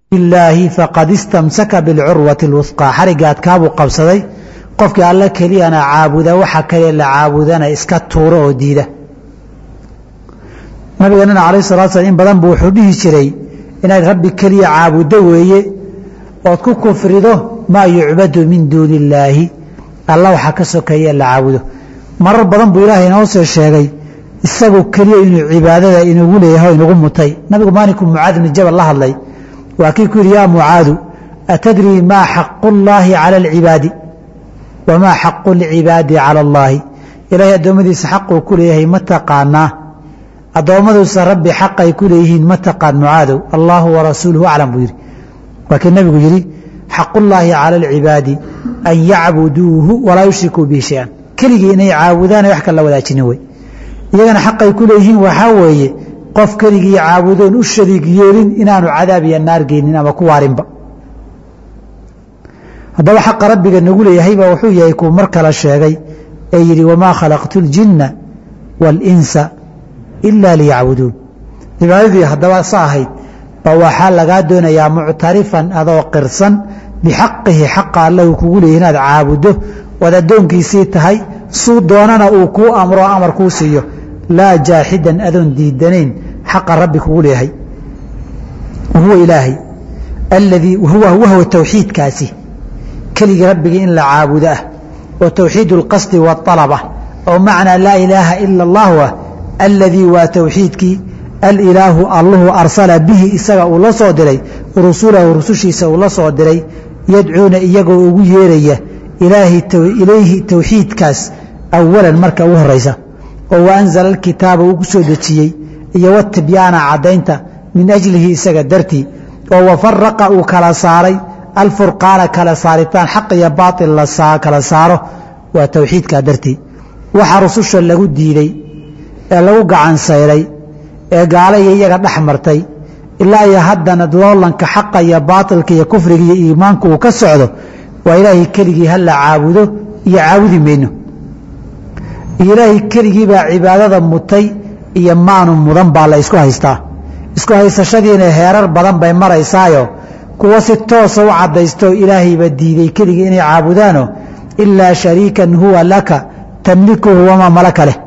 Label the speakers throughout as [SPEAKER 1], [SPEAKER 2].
[SPEAKER 1] ilaahi faqad istamsaka bilcurwati اlwusqaa xarigaad kaabuu qabsaday qofkii alla keliyana caabuda waxa kale la caabudana iska tuuro oo diida nabigeenana alayh salatu slam in badan buu wuxuu dhihi jiray inaad rabbi keliya caabuddo weeye ood ku kufrido maa yucbadu min duuni illaahi alla waxaa ka sokeeye la caabudo marar badan buu ilaahay inoo soo sheegay isagu keliya inuu cibaadada inugu leeyahay o inugu mutay nabigu maalinkuu mucaad bni jabal la hadlay waa kii ku yidhi yaa mucaadu atadrii maa xaqu llaahi cala alcibaadi wamaa xaqu lcibaadi cala allaahi ilaahay addoommadiisa xaquu ku leeyahay ma taqaanaa addoommaduusa rabbi xaqay ku leeyihiin ma taqaan mucaadow allaahu warasuuluhu aclam buu yidhi waa kii nabigu yidhi xaqullaahi cala alcibaadi an yacbuduuhu walaa yushrikuu bihi shay-an keligii inay caabudaan wax kala wadaajinin wey iyagana xaqay ku leeyihiin waxaa weeye qof keligii caabudoon u shariig yeelin inaanu cadaab iyo naar geynin ama ku waarinba haddaba xaqa rabbiga nagu leeyahayba wuxuu yahay kuu mar kale sheegay ee yidhi wamaa khalaqtu اljinna wاlinsa ila liyacbuduun cibaadadii haddaba sa ahayd ba waxaa lagaa doonayaa muctarifan adoo qirsan bixaqihi xaqa alla uu kugu leeyahy inaad caabuddo oad addoonkiisii tahay suu doonana uu kuu amro amar kuu siiyo laa jaaxidan adoon diidanayn xaqa rabbi kugu leeyahay wahuwa ilaahay aladii wahwa tawxiidkaasi keligii rabbigii in la caabudo ah oo tawxiid اlqasdi wاalab ah oo macnaa laa ilaaha ila اllahu ah aladii waa tawxiidkii alilaahu alluhu arsala bihi isaga uu la soo diray rusulahu rusushiisa uu la soo diray yadcuuna iyagoo ugu yeeraya ilayhi tawxiidkaas awalan marka ugu horaysa oo waanzala alkitaaba uu ku soo dejiyey iyo watibyaana caddaynta min ajlihi isaga dartii oo wafaraqa uu kala saaray alfurqaana kala saaritaan xaq iyo baail la kala saaro waa tawxiidkaa dartii waxa rususha lagu diiday ee lagu gacan sayray ee gaalaya iyaga dhex martay ilaa iyo haddana loolanka xaqa iyo baailka iyo kufriga iyo iimaanku uu ka socdo waa ilaahay keligii ha la caabudo iyo caabudi mayno ilaahay keligii baa cibaadada mutay iyo maanu mudan baa la isku haystaa isku haysashadiina heerar badan bay maraysaayo kuwa si toosa u caddaysto ilaahayba diiday keligii inay caabudaano ilaa shariikan huwa laka tamlikuhu wamaa malaka leh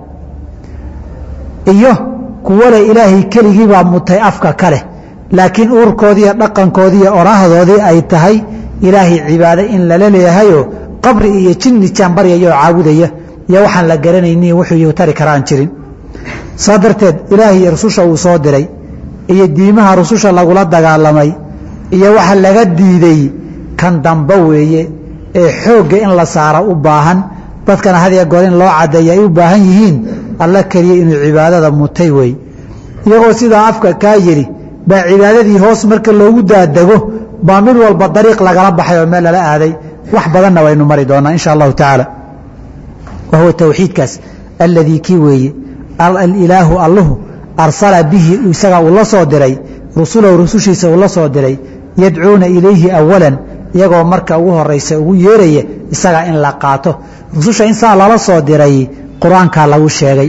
[SPEAKER 1] iyo kuwale ilaahay keligiibaa mutay afka ka leh laakiin uurkoodiiyo dhaqankoodiiyo orahdoodii ay tahay ilaahay cibaado in lala leeyahayoo qabri iyo jinni jaanbaryayoo caabudaya iyo waxaan la garanayni wuxuu tari karaan jirin saa darteed ilaahay rususha uu soo diray iyo diimaha rususha lagula dagaalamay iyo waxa laga diiday kan dambe weeye ee xoogga in la saara u baahan dadkana hadiya goor in loo caddeeya ay u baahan yihiin alla keliya inuu cibaadada mutay wey iyagoo sidaa afka kaa yidhi baa cibaadadii hoos marka loogu daadego baa mid walba dariiq lagala baxay oo meel lala aaday wax badanna waynu mari doonaa insha allahu tacaala wa huwa tawxiidkaas alladii kii weeye alilaahu alluhu arsala bihi isaga uu la soo diray rusulahu rusushiisa uu la soo diray yadcuuna ilayhi awalan iyagoo marka ugu horaysa ugu yeeraya isaga in la qaato rususha in saa lala soo diray qur-aankaa lagu sheegay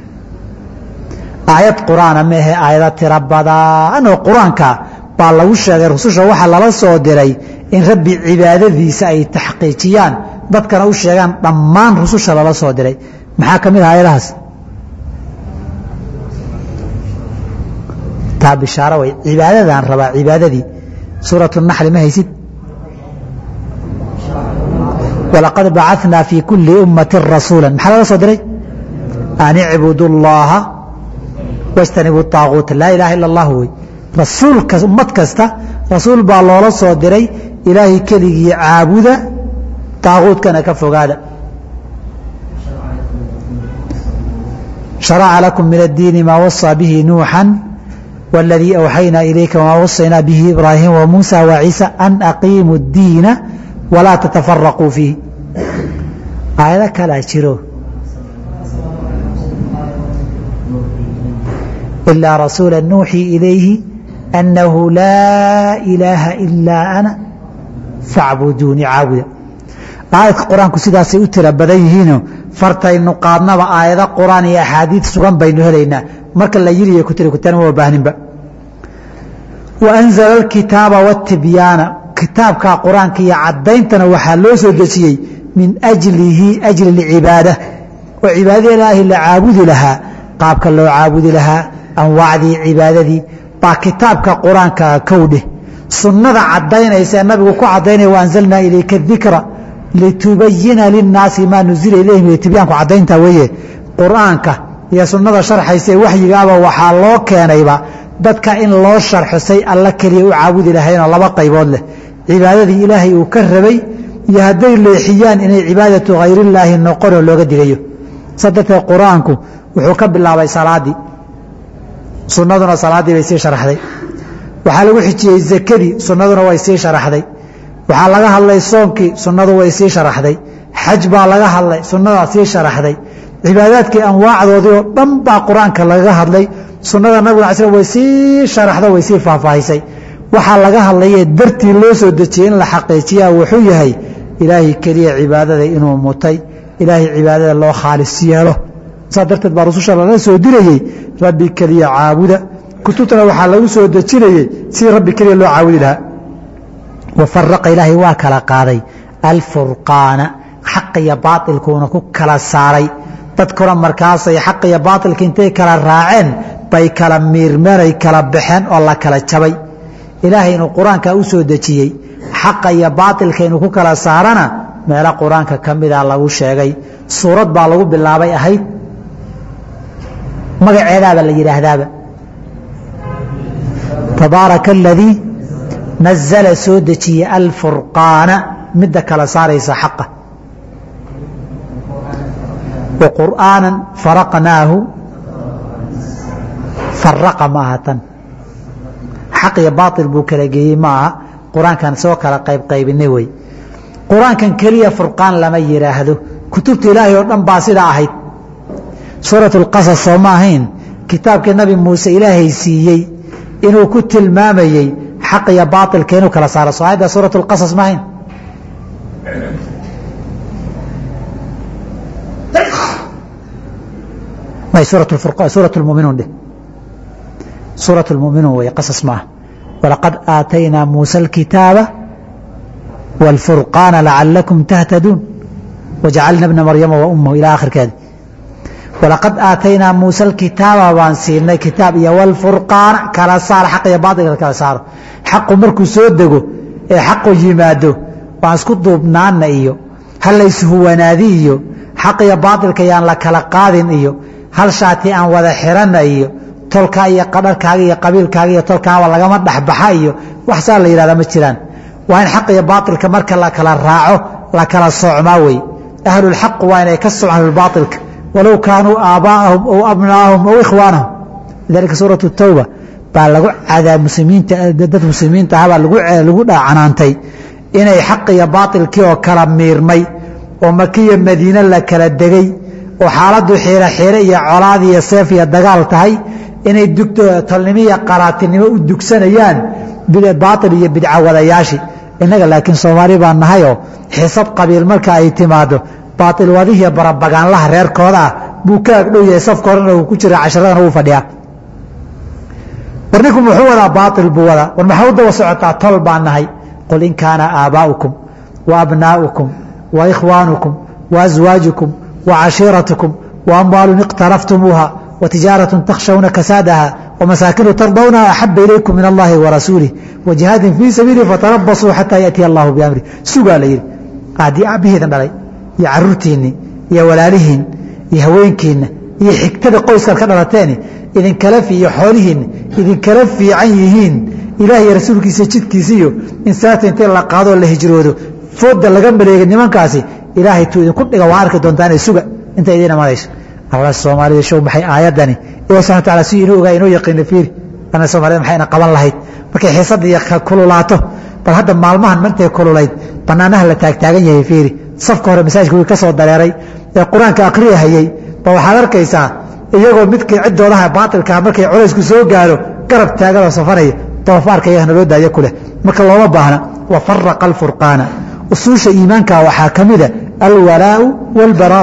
[SPEAKER 1] aayad qur-aana maahe aayada tiro badan oo qur-aanka baa lagu sheegay rususha waxaa lala soo diray in rabbi cibaadadiisa ay taxqiijiyaan dadkana u sheegaan dhammaan rususha lala soo diray maxaa ka mid ah aayadahaas taa bishaaro way cibaadadaan rabaa cibaadadii suuratu naxli ma haysid walaqad bacanaa fii kulli ummati rasuula maxaa laga soo diray an icbudu llaha wاjtanibu طaaguuta laa ilaha ila اllah wey rasuulka ummad kasta rasuul baa loola soo diray ilaahay keligii caabuda طaaguutkana ka fogaada شharca lakum min الdiini maa waصى bihi nuuxا wاladii أwxaynaa ilayka wmaa waصaynaa bihi ibraahiim وmuuسى وciisa an aqiimuu الdiina walaa tatafaraquu fiih aayado kalaa jiro ilaa rasuula nuuxii ilayhi annahu laa ilaaha ilaa ana facbuduuni caabuda aayadka qur-aanku sidaasay u tira badan yihiino fartaynu qaadnaba aayado qur-aan iyo axaadiid sugan baynu helaynaa marka la yiriyo ku tiri kutaan uma baahninba wa anzala alkitaaba waatibyaana kitaabka qur-aanka iyo caddayntana waxaa loo soo dejiyey min ajlihi ajli lcibaada oo cibaadada ilaahi la caabudi lahaa qaabka loo caabudi lahaa anwaacdii cibaadadii baa kitaabka qur-aanka kowdheh sunnada caddaynaysa ee nabigu ku caddaynaya waanzalnaa ilayka dikra litubayina linnaasi maa nuzila ilayhim tibyaanku caddaynta weeye qur-aanka iyo sunnada sharxaysa ee waxyigaaba waxaa loo keenayba dadka in loo sharxo say alla keliya u caabudi lahaynoo laba qaybood leh cibaadadii ilaahay uu ka rabay iyo hadday leexiyaan inay cibaadatu hayrillaahi noqonoo looga digayo saa darteed qur-aanku wuxuu ka bilaabay salaaddii sunnaduna salaaddii bay sii sharaxday waxaa lagu xijiyey zakadii sunnaduna way sii sharaxday waxaa laga hadlay soonkii sunnadu way sii sharaxday xaj baa laga hadlay sunnadaa sii sharaxday cibaadaadkii anwaacdoodii oo dhan baa qur-aanka laga hadlay sunnada nabig al sl way sii sharaxdo way sii faahfaahisay waxaa laga hadlayee dartii loo soo dejiyey in la xaqiijiyaa wuxuu yahay ilaahay keliya cibaadada inuu mutay ilaahay cibaadada loo khaalis yeelo saa darteed baa rususha lala soo dirayey rabbi keliya caabuda kutubtana waxaa lagu soo dejinayey sidii rabbi keliya loo caabudi lahaa wafaraqa ilaahay waa kala qaaday alfurqaana xaq iyo baailkuuna ku kala saaray dadkuna markaasay xaq iyo baailka intay kala raaceen bay kala miirmeen ay kala baxeen oo la kala jabay ilaahay inuu qur-aanka u soo dejiyey xaqa iyo baailka inuu ku kala saarana meelo qur-aanka ka mida lagu sheegay suurad baa lagu bilaabay ahayd magaceedaaba la yidhaahdaaba tabaaraka aladii nazala soo dejiyey alfurqaana midda kala saaraysa xaqa wa qur'aanan faraqnaahu faraqa ma aha tan xaq iyo baail buu kala geeyey ma aha qur-aankan soo kala qaybqaybinay wey qur-aankan keliya furqaan lama yidhaahdo kutubta ilaahay oo dhan baa sidaa ahayd suurat اlqasas soo ma ahayn kitaabkii nabi muuse ilaahay siiyey inuu ku tilmaamayey xaq iyo baailka inuu kala saaro soo ayadda suurat اlqasas ma ahayn may suuraة اmuminuun dheh suuraة اlmuminuun wey qasas maaha walaqad aataynaa muusa اlkitaaba wاlfurqaana lacalakum tahtaduun wajacalna bna maryama wa ummahu ilaa akhirkeeda walaqad aataynaa muusa alkitaaba baan siinay kitaab iyo wlfurqaana kala saar xaq iyo baailka kala saaro xaqu markuu soo dego ee xaqu yimaado waan isku duubnaana iyo hal layshuwanaadi iyo xaq iyo baailka yaan la kala qaadin iyo hal shaati aan wada xirana iyo tolkaa iyo qadharkaaga iyo qabiilkaaga iyo tolkaaba lagama dhexbaxa iyo wax saa la yihahda ma jiraan waa in xaq iyo baailka marka la kala raaco la kala soocmaa wey ahlulxaq waa inay ka socon ahlulbaailka walow kaanuu aabbaa'ahum aw abnaa'ahum aw ikhwaanahum lidalika suuratu tawba baa lagu cadaa muslimiinta dad muslimiinta ahabaa lagu dhacanaantay inay xaq iyo baailkii oo kala miirmay oo makiya madiine la kala degay oo xaaladdu xiiro xiire iyo colaad iyo seef iyo dagaal tahay inay tolnimo iyo qaraatinimo u dugsanayaan baail iyo bidca wadayaashii innaga laakiin soomaali baa nahayoo xisad qabiil marka ay timaado baail wadihiiyo barabagaanlaha reerkooda ah buu ka agdhow yahay safka horena uu ku jira casharadana uu fadhiyaa war ninku muxuu wadaa baail buu wadaa war maxaa u daba socotaa tol baan nahay qul in kaana aabaa'ukum wa abnaa'ukum wa ikhwaanukum wa aswaajukum wa cashiiratukum wa amwaalun iqtaraftumuuha wa tijaaraة takhshawna kasaadaha وmasaakiن tardawnaha axaba ilaykum min اllahi وarasuulih وaجihaadin fii sabiili fatarabasuu xataa yaأtiya اllahu bamri sugaa la yihi haddii aabbaheedan dhalay iyo caruurtiinni iyo walaalihiin iyo haweenkiinna iyo xigtada qoyskaad ka dhalateeni idinkala iyo xoolihiinna idinkala fiican yihiin ilaah iyo rasuulkiisa jidkiisa iyo in saata intay la qaadoo la hijroodo fooda laga maleega nimankaasi ilaahay tuu idinku dhiga waa arki doontaan suga inta idiin imanayso alla soomaalida show maxay aayadani ilahi subxana wataala si inuu ogaa inoo yaqiina fiiri ana soomaalida maxayna qaban lahayd markay xiisadda iyo kululaato bal hadda maalmahan mantay kululayd bannaanaha la taagtaagan yahay fiiri safka hore masaajidka wii ka soo dareeray ee qur-aanka akhriyahayey ba waxaad arkaysaa iyagoo midkii ciddoodaha baatilkaa markay culaysku soo gaaro garab taaganoo safanaya doofaarka iyagana loo daayo ku leh marka looma baahna wa faraqa alfurqaana usuusha iimaanka waxaa ka mida alwalaau wاlbaraau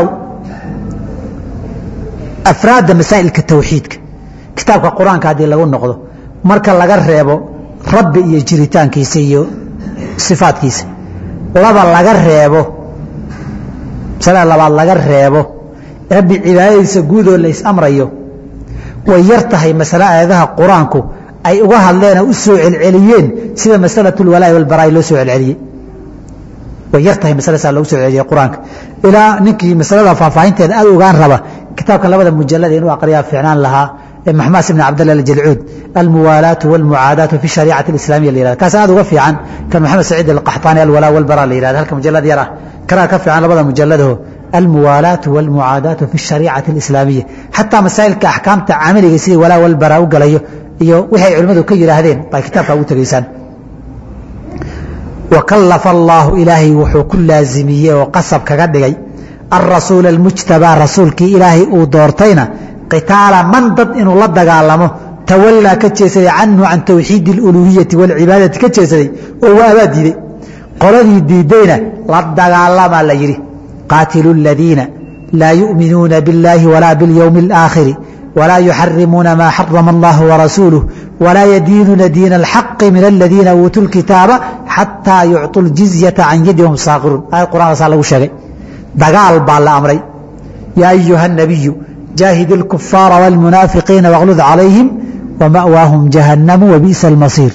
[SPEAKER 1] afraadda masaa'ilka tawxiidka kitaabka qur-aanka haddii lagu noqdo marka laga reebo rabbi iyo jiritaankiisa iyo sifaadkiisa laba laga reebo masalada labaad laga reebo rabbi cibaadadiisa guudoo la is-amrayo way yar tahay masale aayadaha qur-aanku ay uga hadleen oo u soo celceliyeen sida masalatu lwalaa'i walbaraa'i loo soo celceliyey way yar tahay masaladasaa loogu soo celceliyey qur-aanka ilaa ninkii masalada faahfaahinteeda aad ogaan raba kitaabkan labada mujalada inuu aqriyaa fiicnaan lahaa ee maxmaas ibn cabdillah aljalcuud almuwaalaatu walmucaadaatu fi shariicati alislamiya la yihahda kaas aad uga fiican kan maxamed saciid alqaxtaani alwalaa walbaraa la yihahda halka mujalad yar ah kanaa ka fiican labada mujaladaho almuwaalaatu walmucaadaatu fi shariicati alislaamiya xataa masaa'ilka axkaamta camaliga sidii walaa walbaraa u galayo iyo wixay culimmadu ka yidhaahdeen bay kitaabka ugu tegaysaan wakallafa allaahu ilaahay wuxuu ku laazimiyey oo qasab kaga dhigay alrasuula almujtabaa rasuulkii ilaahay uu doortayna qitaala man dad inuu la dagaalamo tawallaa ka jeesaday canhu can tawxiidi اluluhiyati wاlcibaadati ka jeesaday oo waa abaa diiday qoladii diidayna la dagaalamaa la yidhi qaatilu اladiina laa yu'minuuna biاllaahi walaa biاlyowmi اlآakhiri walaa yuxarimuuna maa xarama اllah warasuuluh walaa yadiinuuna diina اlxaqi min aladiina uutuu lkitaaba xataa yucطuu اljizyata can yadi hum saaqiruun aayad qur'ankaasaa lagu sheegay dagaal baa la amray yaa ayuha الnabiyu jaahid الكفاaر والمنaafiقiina واغلd عalayهim ومأواaهم جaهنم وبئس المصير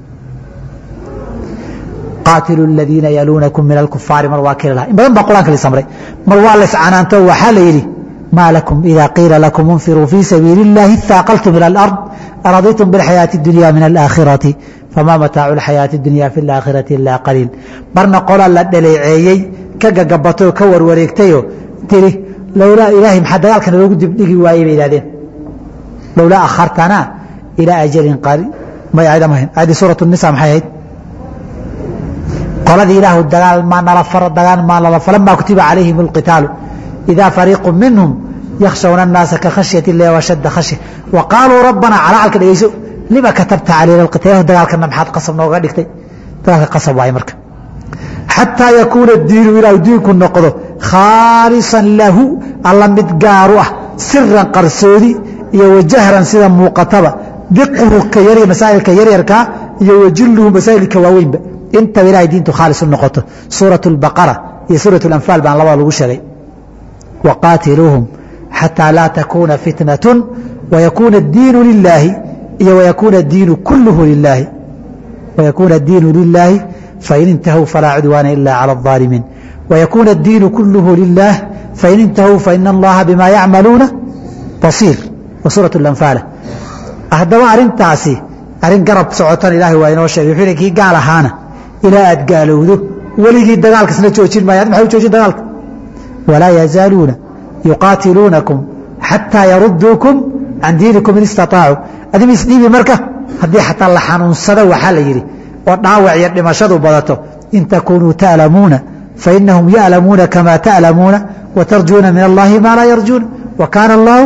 [SPEAKER 1] qاatilوا الذiina yaluunaكم min الكفاari mar waa keli laha in badan baa qurآanka la samray mar waa la iscanaanto waxaa la yidhi ma laكم إida qiila laكم انfiruu fي sabiiل الlahi ثاaqلتم إلى الأرض أرضيتم بالحayaaةi الدuنيا min الآkhiraةi fama mataacu الحayaaةi الدuنيا في الآkhiraةi إلا qaliil marna qola la dhaleeceeyey ka gagabatoo ka warwareegtayo tiri lowlaa ilaahay maxaa dagaalkana loogu dibdhigi waayey bay ihahdeen lowlaa akhartanaa ilaa ajalin qari may aayad ama hayn aayaddii suurat nisa maxay ahayd qoladii ilaahu dagaal maa nala faro dagaal maa nala falamaa kutiba calayhim alqitaalu idaa fariiqu minhum yakhshawna annaasa ka khashyati illahi washadda khashya wa qaaluu rabbanaa calacalka dhegeyso lima katabta calayna alqitaal dagaalkana maxaad qasab nooga dhigtay dagaalka qasab waaye marka xataa yakuuna diinu ilaahu diinku noqdo khaalisan lahu alla mid gaaru ah siran qarsoodi iyo wajahran sida muuqataba diquhu ka yar masaa'ilka yaryarkaa iyo wajilluhu masaa'ilka waaweynba intaba ilahay diintu khaalis u noqoto suuratu albaqara iyo suuratu alanfaal baan labada lagu sheegay waqaatiluuhum xataa laa takuuna fitnatun wayakuuna diinu lilaahi iyo wayakuuna diinu kulluhu lilaahi wayakuuna diinu lilaahi fain intahuu falaa cudwaana ila cala الظaalimiin ويكون الدين كله لله فإن انتهوا فإن الله بما يعملuuنa بصير وsورaة الأنفاaل hadaba arintaasi arin garab socotan ilahay waa inoo sheegay wuxuu kii gaal ahaana ilaa aad gaalowdo weligii dagaalkasna joojin maaya maa u joojin dagaalka وalaa يزaaluuna يuqاatiluunaكم xatىa yaruduuكم can diiniكم in istaطاacuu adim isdhiibi marka haddii xataa la xanuunsado waxaa la yidhi oo dhaawac iyo dhimashadu badato in takunuu ta'lamuuna fainahum ya'lamuuna kama ta'lamuuna watarjuuna min allahi maa laa yarjuuna wa kaana allahu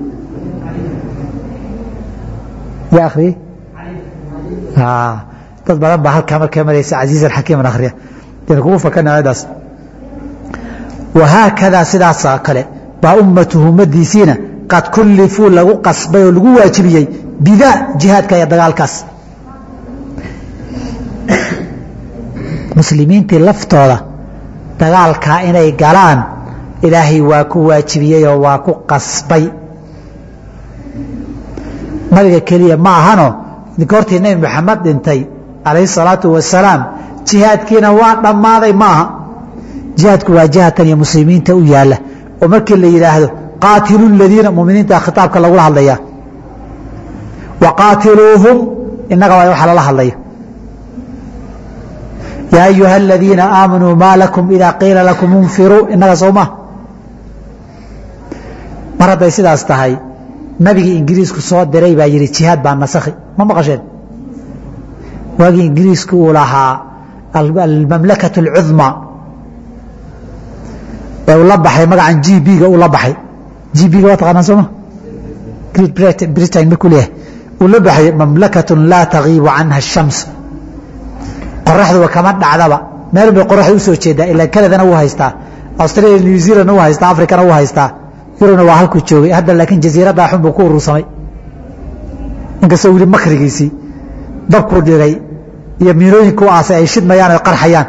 [SPEAKER 1] ya akhriyey dad badan baa halkaa markay maraysa casiiz alxakiiman akhriya dina kugu fakana aayadaas wahaakadaa sidaasa kale baa ummatuhu ummadiisiina qad kullifuu lagu qasbay oo lagu waajibiyey bidaa jihaadka iyo dagaalkaas muslimiintii laftooda dagaalkaa inay galaan ilaahay waa ku waajibiyey oo waa ku qasbay nabiga keliya ma ahano goortii nebi maxamed dhintay calayhi salaatu wasalaam jihaadkiina waa dhammaaday ma aha jihaadku waa jihatan iyo muslimiinta u yaalla oo markii la yidhaahdo qaatilu ladiina muminiinta khitaabka lagula hadlaya wa qaatiluuhum innaga waa waxa lala hadlayo yaa ayuha aladiina aamanuu maa lakum idaa qiila lakum infiruu innaga soo maa mar hadday sidaas tahay nabigii ingiriisku soo diray baa yidhi jihaad baa nasakhi ma maqasheen waagii ingiriisku uu lahaa almamlakaة اlcudma ee uu la baxay magacan g b-ga uu la baxay g b-ga waa taqaanaan sooma great britain markuu leeyahay uu la baxay mamlakaة laa tagiibu canha الshams qoraxduba kama dhacdaba meel bay qoraxda usoo jeedaa ilaa canadana wuu haystaa australia new zealandna wuu haystaa africana wuu haystaa yurubna waa halkuu joogay hadda laakiin jasiiraddaa xun buu ku urursamay inkastoo wili makrigiisii dabkuu dhigay iyo miinooyinku aasay ay shidmayaan oy qarxayaan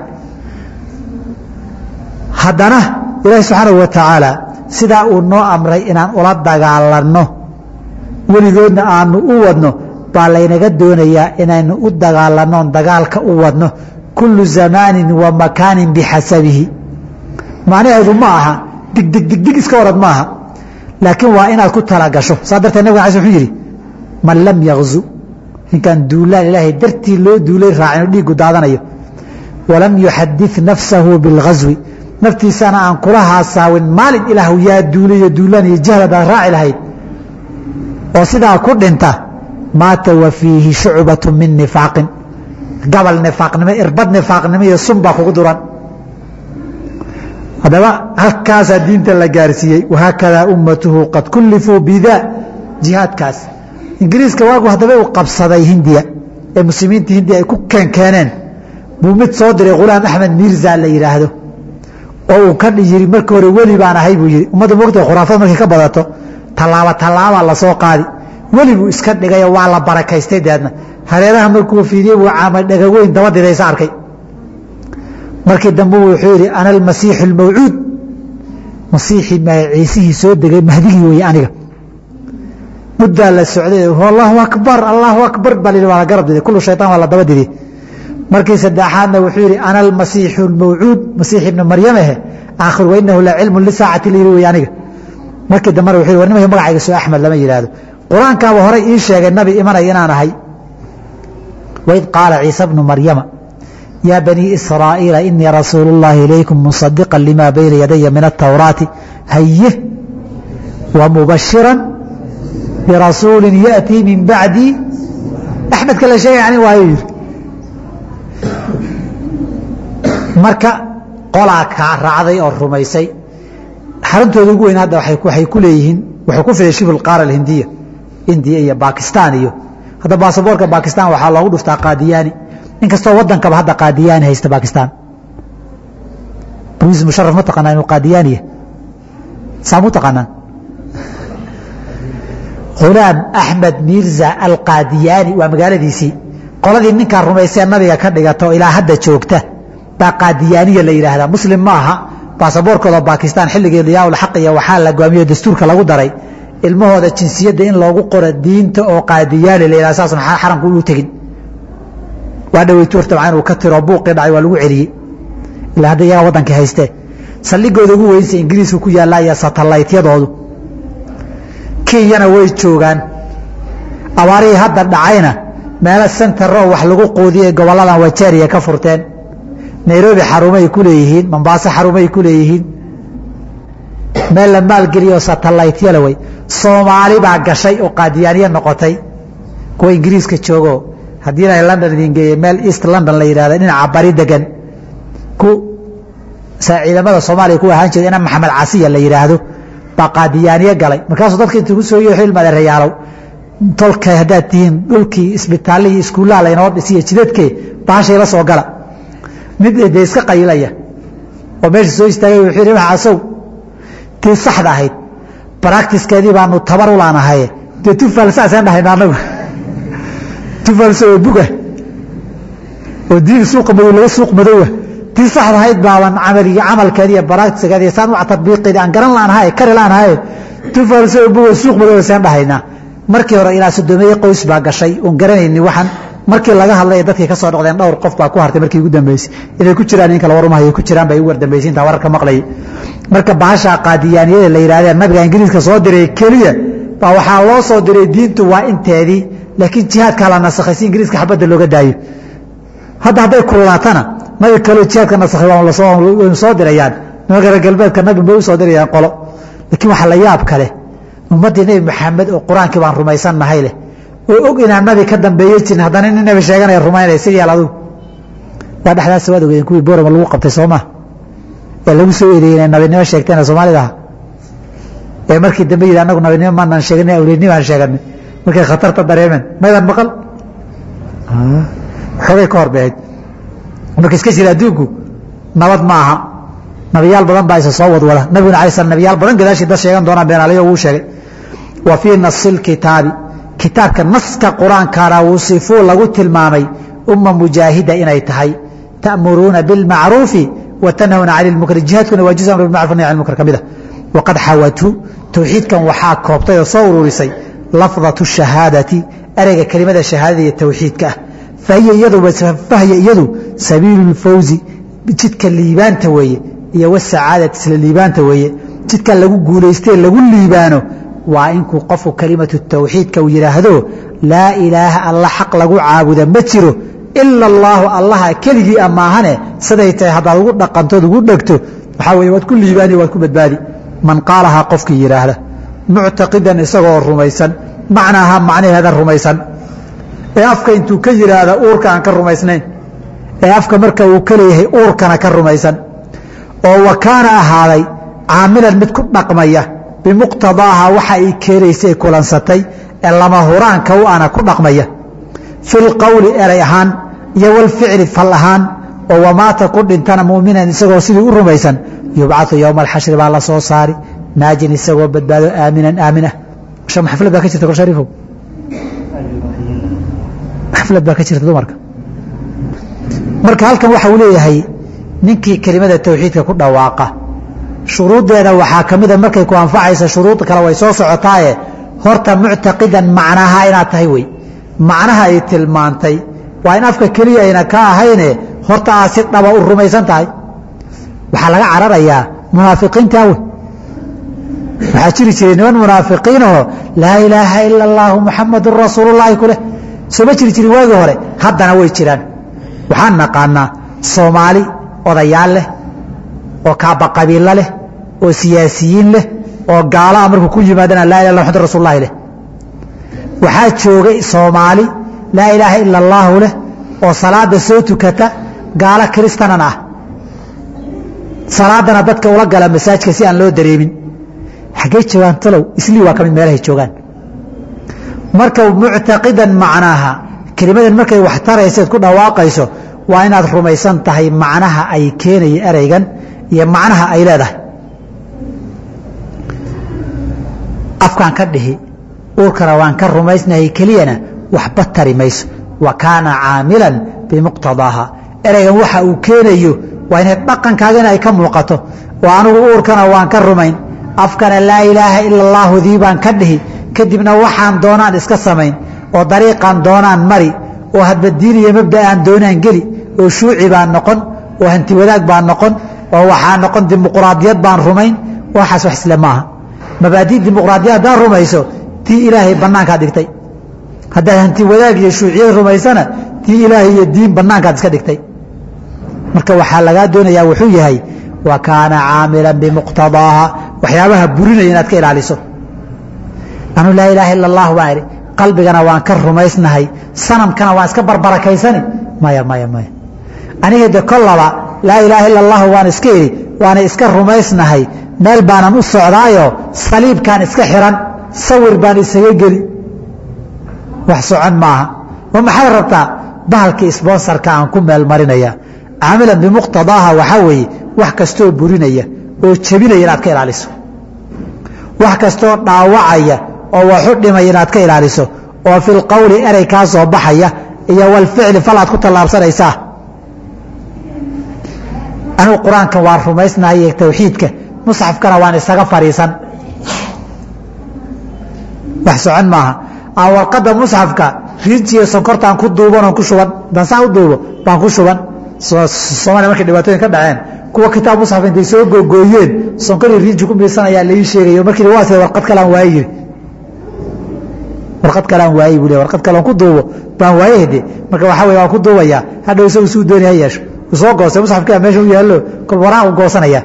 [SPEAKER 1] haddana ilaahi subxaanahu wa tacaala sidaa uu noo amray inaan ula dagaalanno weligoodna aanu u wadno baa laynaga doonayaa inaynu u dagaalannoon dagaalka u wadno kullu zamaanin wa makaanin bixasabihi macnaheedu ma aha digdig digdig iska orad maaha laakiin waa inaad ku talagasho saa darteed nabga alai wuxuu yidhi man lam yakzu ninkaan duulaan ilaahay dartii loo duulay raacin dhiigu daadanayo walam yuxadid nafsahu bilghaswi naftiisana aan kula haasaawin maalin ilaahu yaa duulay iyo duulaan iyo jahlad aad raaci lahayd oo sidaa ku dhinta maata wa fiihi shucbatu min nifaaqin gabal nifaaqnimo irbad nifaaqnimo iyo sun baa kugu duran haddaba halkaasaa diinta la gaarsiiyey wahaakadaa ummatuhu qad kullifuu bidaa jihaadkaas ingiriiska waagu haddaba uu qabsaday hindiya ee muslimiinta hindiya ay ku keenkeeneen buu mid soo diray khulaam axmed miirza la yidhaahdo oo uu ka yiri markii hore weli baan ahay buu yidhi ummadda mogta khuraafad markay ka badato tallaaba tallaabaa lasoo qaadi weli buu iska dhigayoo waa la barakaystay deedna hareeraha markuu fiidiyey buu caamay dhagaweyn daba didaysa arkay markii dambe wuxuu yidhi ana almasiixu almawcuud masiixii ciisihii soo degay mahdigii weeye aniga muddaa la socday allahu akbar allahu akbar baa lihi waa la garab diday kullu shaytaan waa la daba diday markii saddexaadna wuxuu yidhi ana almasiixu almawcuud masiix ibna maryamahe aakhir wainahu la cilmu lisaacati la yidhi wey aniga markii dambena wuxuu yidhi war nimanka magacayga soo axmed lama yidhaahdo qur-aankaaba horey ii sheegay nabi imanaya inaan ahay waid qaala ciisa bnu maryama yaa banii israa'iila inii rasuulu اllahi ilaykum musadiqa lima bayna yadaya min atawraati haye wa mubashira birasuuli yaأtii min bacdi axmedka la sheegay ani waayo yidhi marka qolaa kaa raacday oo rumaysay xaruntooda ugu weyn hadda waxay ku leeyihiin wuxuu ku fiday shibul qaara alhindiya indiya iyo bakistan iyo hadda baasaboorka bakistan waxaa loogu dhuftaa qaadiyaani inkastoo wadankaba hadda qaadiyaani haysta bakistan ruis musharaf ma taqaanaa inuu qaadiyaaniya saamu taqaanaan khulaam axmed miirza alqaadiyaani waa magaaladiisii qoladii ninkaa rumaysee nabiga ka dhigata oo ilaa hadda joogta baa qaadiyaaniya la yidhaahdaa muslim ma aha baasaboorkooda bakistan xilligii diyaauxaq iyo waxaa la goamiyo dastuurka lagu daray ilmahooda jinsiyadda in loogu qoro diinta oo qaadiyaani la yidhahda saasna xaramku uu tegin waa dhaweytu horta macaan uu ka tiro buuqii dhacay waa lagu celiyey ilaa hadda iyagaa waddankii haystee saldhigooda ugu weynsa ingiriisku ku yaallaa iyo satalaytyadoodu kenyana way joogaan abaarihii hadda dhacayna meelo sentaro wax lagu quudiyay gobolladan wajeeriya ka furteen nairobi xarumay ku leeyihiin mombaaso xarumay ku leeyihiin meel la maalgeliyo satalaytyala wey soomaali baa gashay oo qaadiyaaniye noqotay kuwa ingiriiska joogo haddii inay london idin geeye meel east london la yidhahda dhinaca bari degan ku ciidamada soomaaliya ku ahaan jira ina maxamed casiya la yidhaahdo baa qaadiyaaniye galay markaasuu dadka intuu ku soo yeexo ilmaade rayaalow tolka haddaad tihiin dhulkii isbitaallihii iskuullaha laynoo dhisiyo jidadkee baashay la soo gala mid dee iska qaylaya oo meesha soo istaagay wuxuu yidhi maxasow tii saxda ahayd baractiskeedii baanu tabar u laanahaye dee tufaalsaasaan dhahayna anagu tufaalsa oo buga oo diin suuqa madow laga suuq madowa tii saxda ahayd baaban camaligi camalkeedi iyo baractiskeedi saan u tatbiiqeedi aan garan laanahaye kari laanahaye tufaalsa oo buga suuq madowa saan dhahaynaa markii hore ilaa sodomeeye qoys baa gashay oon garanayni waxaan markii laga hadlay dadkii ka soo noqdeen dhowr qof baa ku hartay markii ugu dambeysay inay ku jiraan in kale warumahaya ku jiraan bay ugu wardambeysay intaa wararka maqlayay marka bahasha qaadiyaaniyada la yidhahdeen nabiga ingiriiska soo diray keliya baa waxaa loo soo diray diintu waa inteedii laakiin jihaadkaa la nasakhay si ingiriiska xabadda looga daayo hadda hadday kululaatana nabi kaloo jihaadka nasakhay waynu soo dirayaan nimanka reer galbeedka nabi bay u soo dirayaan qolo laakiin waxaa la yaab kale ummaddii nebi maxamed oo qur-aankii baan rumaysannahay leh oo og inaan nabi ka dambeeye jirin haddana nin nabi sheeganaya rumaynaya si yaal adugu waa dhexdaas waad ogeedeen kuwii boorama lagu qabtay soo maa ee lagu soo eedeeyey inay nabinimo sheegteen soomaalida aha ee markii dambe yidhi anagu nabinimo maanaan sheeganay awliyanimo aan sheeganay markay khatarta dareemeen maydaan maqal xoogay ka horbeeyd marka iska jira adduunku nabad ma aha nabiyaal badan baa isa soo wadwada nabiguna alay slam nabiyaal badan gadaashii dad sheegan doonaan beenaalayo wuu sheegay wa fii nasi lkitaabi kitaabka naska qur-aankaana wusifuu lagu tilmaamay umma mujaahida inay tahay ta'muruuna bilmacruufi wa tanhawna cani lmunkar jihaadkuna waa juz amr bilmacruf nahy can lmunkar ka mid a waqad xawatu towxiidkan waxaa koobtay oo soo ururisay lafdatu shahaadati ereyga kelimada shahaadada iyo towxiidka ah fahiya iyadu fahya iyadu sabiilu lfawzi jidka liibaanta weeye iyo wasacaadati isla liibaanta weeye jidka lagu guulaystee lagu liibaano waa inkuu qofku kelimatu tawxiidka uu yidhaahdo laa ilaaha alla xaq lagu caabuda ma jiro ila allaahu allaha keligii amaahane siday tahay haddaad ugu dhaqantood ugu dhegto waxaa weye waad ku liibaani waad ku badbaadi man qaalahaa qofkii yidhaahda muctaqidan isagoo rumaysan macnaaha macnaheeda rumaysan ee afka intuu ka yidhaahda uurka aan ka rumaysnayn ee afka marka uu ka leeyahay uurkana ka rumaysan oo wa kaana ahaaday caamilan mid ku dhaqmaya bimuqtadaaha waxa ay keenaysay kulansatay ee lama huraanka u ana ku dhaqmaya fi lqowli eray ahaan iyo walficli fal ahaan oo wamaata ku dhintana muminan isagoo sidii u rumaysan yubcau yowma alxashri baa la soo saari naajin isagoo badbaado aaminan aamin ah xaflad baa ka jirta kor shariifow xaflad baa ka jirta dumarka marka halkan waxa uu leeyahay ninkii kelimada tawxiidka ku dhawaaqa shuruuddeeda waxaa ka mida markay ku anfacaysa shuruud kale way soo socotaaye horta muctaqidan macnaha inaad tahay wey macnaha ay tilmaantay waa in afka keliya ayna ka ahayne horta aad si dhaba u rumaysan tahay waxaa laga cararayaa munaafiqiinta wey waxaa jiri jiray niman munaafiqiinahoo laa ilaaha ila allaahu muxamadun rasuulullaahi kuleh soo ma jiri jirin waagii hore haddana way jiraan waxaan naqaanaa soomaali odayaal leh oo kaaba qabiilo leh oo siyaasiyiin leh oo gaalaha markuu ku yimaadana laa ilah mxamad rasulullahi leh waxaa joogay soomaali laa ilaaha ila allaahu leh oo salaada soo tukata gaalo kiristanan ah salaadana dadka ula gala masaajka si aan loo dareemin xaggey joogaan talow islii waa ka mid meelahay joogaan marka muctaqidan macnaaha kelimadan markay wax tarayseed ku dhawaaqayso waa inaad rumaysan tahay macnaha ay keenaya ereygan iyo macnaha ay leedahay afkaan ka dhihi uurkana waan ka rumaysnahay keliyana waxba tari mayso wa kaana caamilan bimuqtadaaha ereygan waxa uu keenayo waa inay dhaqankaagana ay ka muuqato oo anigu uurkana waan ka rumayn afkana laa ilaaha ila allaahu dii baan ka dhihi kadibna waxaan doonaan iska samayn oo dariiqaan doonaan mari oo hadba diin iyo mabda aan doonaan geli oo shuuci baan noqon oo hanti wadaag baan noqon oo waxaa noqon dimuqraadiyad baan rumayn waxaas wax isle maaha mabaadii dimuqraadiyad haddaad rumayso tii ilaahay bannaankaad dhigtay haddaad hanti wadaag iyo shuuciyad rumaysana tii ilaahay iyo diin bannaankaad iska dhigtay marka waxaa lagaa doonayaa wuxuu yahay wa kaana caamilan bimuqtadaaha waxyaabaha burinaya inaad ka ilaaliso anuu laa ilaaha ila allah baan idhi qalbigana waan ka rumaysnahay sanamkana waan iska barbarakaysani maya maya maya aniga de kollaba laa ilaaha ila allahu waan iska idhi waana iska rumaysnahay meel baanan u socdaayo saliibkaan iska xiran sawir baan isaga geli wax socon maaha oo maxaad rabtaa bahalkii sbonsarka aan ku meel marinaya caamilan bimuqtadaaha waxaa weeye wax kastoo burinaya oo jebinaya inaad ka ilaaliso wax kastoo dhaawacaya oo waxu dhimaya inaad ka ilaaliso oo fi lqowli erey kaa soo baxaya iyo walficli fal aad ku tallaabsanaysaa anigu qur-aanka waan rumaysnahay tawxiidka musxafkana waan isaga fadhiisan wax socon maaha aan warqadda musxafka riinjiiyo sonkortaan ku duuban oon ku shuban dansaan u duubo baan ku shuban soomaliya markay dhibaatooyin ka dhaceen kuwa kitaab musxaf intay soo googooyeen sonkori riinji ku miirsanayaa laii sheegayo markii waa sida warqad kalean waaye yiri warqad kalean waayey buu le warqad kalean ku duubo baan waaye de marka waxaa wey waan ku duubayaa hadhow isagu suu dooni ha yeesho uu soo goostay musxafkia meesha u yaallo kol waraan u goosanaya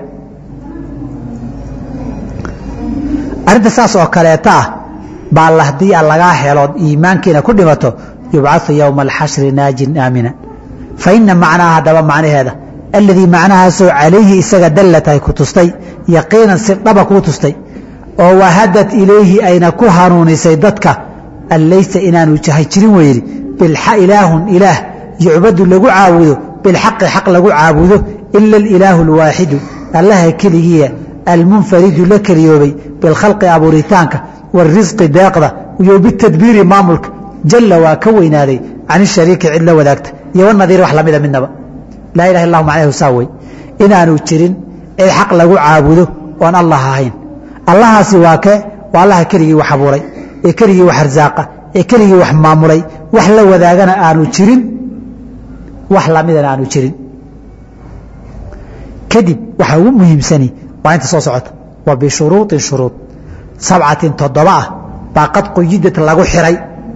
[SPEAKER 1] arrinta saas oo kaleeta ah baa la haddii a lagaa helood iimaankiina ku dhimato yubcau yowma alxashri naajin aamina fa ina macnaaha haddaba macnaheeda alladii macnahaasoo calayhi isaga dallatahay ku tustay yaqiinan si dhaba kuu tustay oo wahadad ilayhi ayna ku hanuunisay dadka an laysa inaanu jahay jirin weydi ilaahun ilaah yucbadu lagu caabudo bilxaqi xaq lagu caabudo ila alilaahu alwaaxidu allaha keligiiya almunfaridu la keliyoobay bilkhalqi abuuritaanka warisqi deeqda iyo bitadbiiri maamulka jalla waa ka weynaaday can ishariiki cid la wadaagta iyo wanadiir wax lamida midnaba laa ilaha illahu macnaheedu saa wey inaanu jirin cid xaq lagu caabudo oon allah ahayn allahaasi waa kee waa allaha keligii wax abuuray ee keligii wax arsaaqa ee keligii wax maamulay wax la wadaagana aanu jirin wax lamidana aanu jirin kadib waxaa ugu muhiimsani waa inta soo socota wa bishuruuطin shuruud sabcatin toddoba ah baa qad quyidad lagu xiray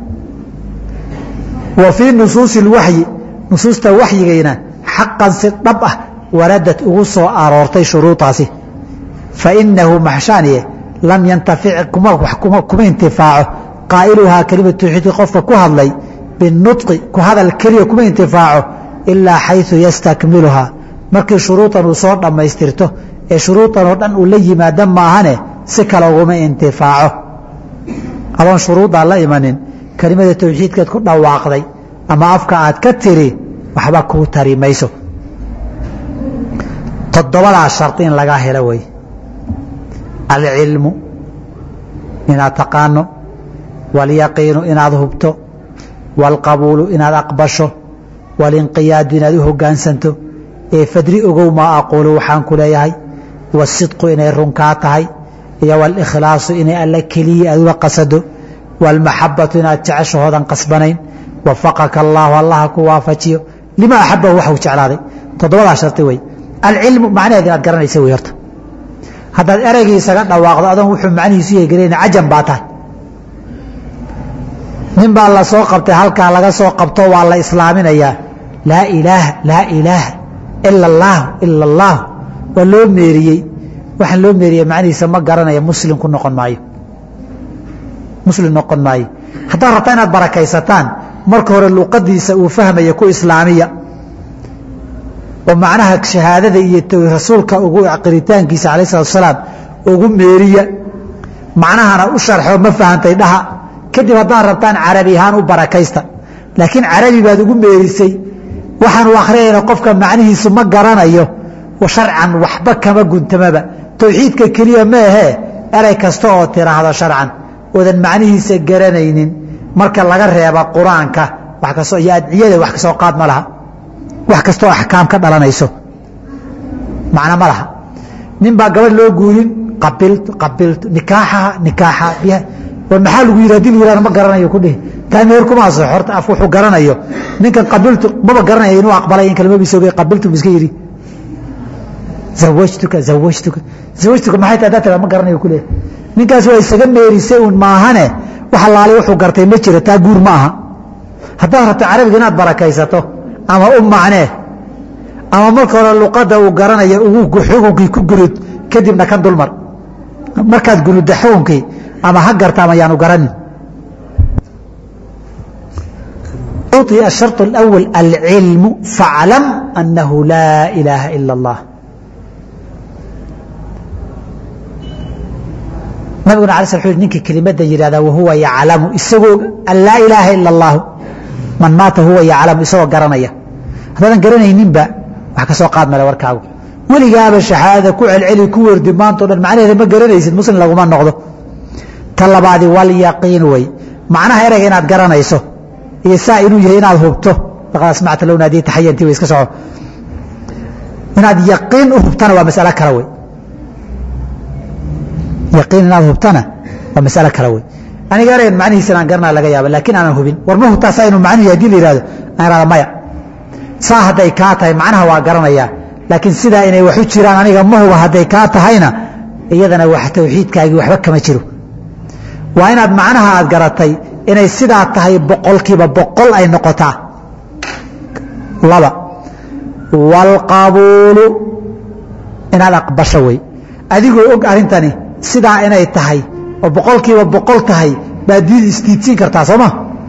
[SPEAKER 1] wa fii nusuusi اlwaxyi nusuusta waxyigayna xaqan si dhab ah waradad ugu soo aroortay shuruudaasi fainahu maxshaaniye lam yantafic kuma intifaaco qaa'iluhaa kelimatu tawxiidka qofka ku hadlay binuطqi ku hadal keliya kuma intifaaco ilaa xayثu yastakmiluhaa markii shuruudan uu soo dhammaystirto ee shuruudan oo dhan uu la yimaado maahane si kale uguma intifaaco adoon shuruuddaa la imanin kelimada tawxiidkeed ku dhawaaqday ama afka aad ka tiri waxba kuu tari mayso toddobadaa shardi in lagaa helo wey alcilmu inaad taqaano waalyaqiinu inaad hubto waalqabuulu inaad aqbasho waalinqiyaadu inaad u hoggaansanto ee fadri ogow maa aquulu waxaan ku leeyahay waasidqu inay runkaa tahay iyo waalikhlaasu inay alla keliya aad uga qasado waalmaxabatu inaad jeceshahoodan qasbanayn wafaqaka allaahu allaha ku waafajiyo lima axabahu waxuu jeclaaday toddobadaa shardi wey alcilmu macnaheed inaad garanaysa wey horta haddaad ereygii isaga dhawaaqdo adoon wuxuu macnihiisu yeegelayna cajam baa tahay nin baa la soo qabtay halkaa laga soo qabto waa la islaaminayaa laa ilaaha laa ilaaha ila allaahu ila allaahu waa loo meeriyey waxaan loo meeriyey macnihiisa ma garanaya muslim ku noqon maayo muslim noqon maayo haddaad rabtaa inaad barakaysataan marka hore luqadiisa uu fahmaya ku islaamiya oo macnaha shahaadada iyo rasuulka ugu qiritaankiisa alayh salatu asalaam ugu meeriya macnahana u sharxo ma fahantay dhaha kadib haddaad rabtaan carabi ahaan u barakaysta laakiin carabi baad ugu meerisay waxaan u akhriyayna qofka macnihiisu ma garanayo sharcan waxba kama guntamaba towxiidka keliya ma ahee erey kasta oo tiraahdo sharcan oodan macnihiisa garanaynin marka laga reeba qur-aanka wax kastoo iyo adciyada wax kasoo qaad ma laha wax kastoo axkaam ka dhalanayso macna ma laha nin baa gabadh loo guurin qabiltu qabiltu nikaaxaha nikaaxa biha war maxaa lagu yidhi hadii la yihahdo ma garanayo ku dhihi taa meher kuma aso horta af wuxuu garanayo ninkan qabiltu maba garanaya inuu aqbalay in kalma bisooge qabiltu bu iska yidhi zawajtuka zawajtuka zawajtuka maxay tahay daa tira ma garanayo ku leeyahay ninkaas waa isaga meerisay un maahane wax allaale wuxuu gartay ma jiro taa guur ma aha haddaad rabto carabiga inaad barakaysato ama u macnee ama marka hore luqadda uu garanaya ugu xukunkii ku gurud kadibna kan dulmar markaad gurudda xukunkii ama ha garta ama yaanu garanin الشharط الأول العilم فاعلم أنه لا إلaaha إلا الله nabiguna ala sl ninka kelimada yihahda wahuwa yaclamu isagoo an laa ilaaha ila اllahu man maata huwa yaclamu isagoo garanaya haddaadan garanayninba wax ka soo qaad male warkaagu weligaaba shahaadada ku celceli ku werdi maantao dhan macnaheeda ma garanaysid muslim laguma noqdo ta labaadi walyaqiin wey macnaha ereyga inaad garanayso iyo saa inuu yahay inaad hubto laqad asmacta low naadii taxayantii way iska soco inaad yaqiin u hubtana waa masalo kale wey yaqiin inaad hubtana waa masalo kale wey aniga ereygan macnihiisa inaan garanaa laga yaaba laakiin aanan hubin war ma hubtaa saa inuu macnuhu hadii la yihahdo aan ihahda maya saa hadday kaa tahay macnaha waa garanayaa laakiin sidaa inay wax u jiraan aniga ma huba hadday kaa tahayna iyadana wax tawxiidkaagii waxba kama jiro waa inaad macnaha aad garatay inay sidaa tahay boqolkiiba boqol ay noqotaa laba waalqabuulu inaad aqbasho wey adigoo og arrintani sidaa inay tahay oo boqolkiiba boqol tahay baad diid isdiidsiin kartaa sooma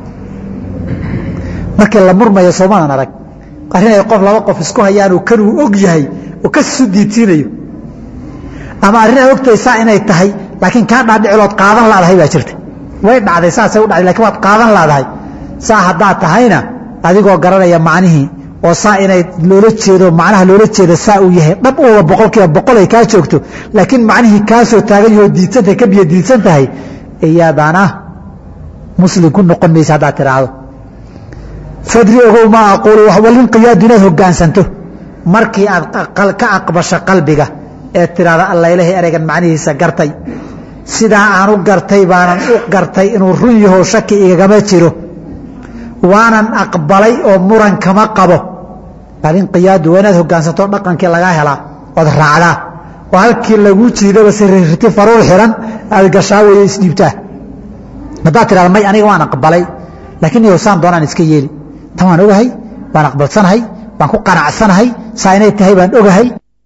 [SPEAKER 1] markii la murmayo soomaadan arag arrin ay qof laba qof isku hayaan kan uu og yahay oo kasisu diidsiinayo ama arrin ay ogtahay saa inay tahay laakiin kaa dhaadhicilood qaadan laadahay baa jirta way dhacday saasay u dhacday lakin waad qaadan laadahay saa haddaad tahayna adigoo garanaya macnihii oo saa inay loola jeedo macnaha loola jeeda saa uu yahay dhab uba boqolkiiba boqol ay kaa joogto laakiin macnihii kaasoo taagan yahoo diidsantahay ka biyo diidsan tahay iyadana muslim ku noqon maysa haddaad tidhaahdo fadri ogow maa aquulu walinqiyaadu inaad hogaansanto markii aad ka aqbasho qalbiga ee tidhaahda allailahay ereygan macnihiisa gartay sidaa aan u gartay baanan u gartay inuu run yaho shaki igagama jiro waanan aqbalay oo muran kama qabo alinqiyaadu waa inaad hogaansanto dhaqankii lagaa helaa ood raacdaa oo halkii lagu jiidaba sirirti faruur xiran aad gashaa weeye isdhiibtaa haddaad tidhahda may aniga waan aqbalay laakiin yow saan doonaan iska yeeli tan waan ogahay waan aqbalsanahay waan ku qanacsanahay saa inay tahay baan ogahay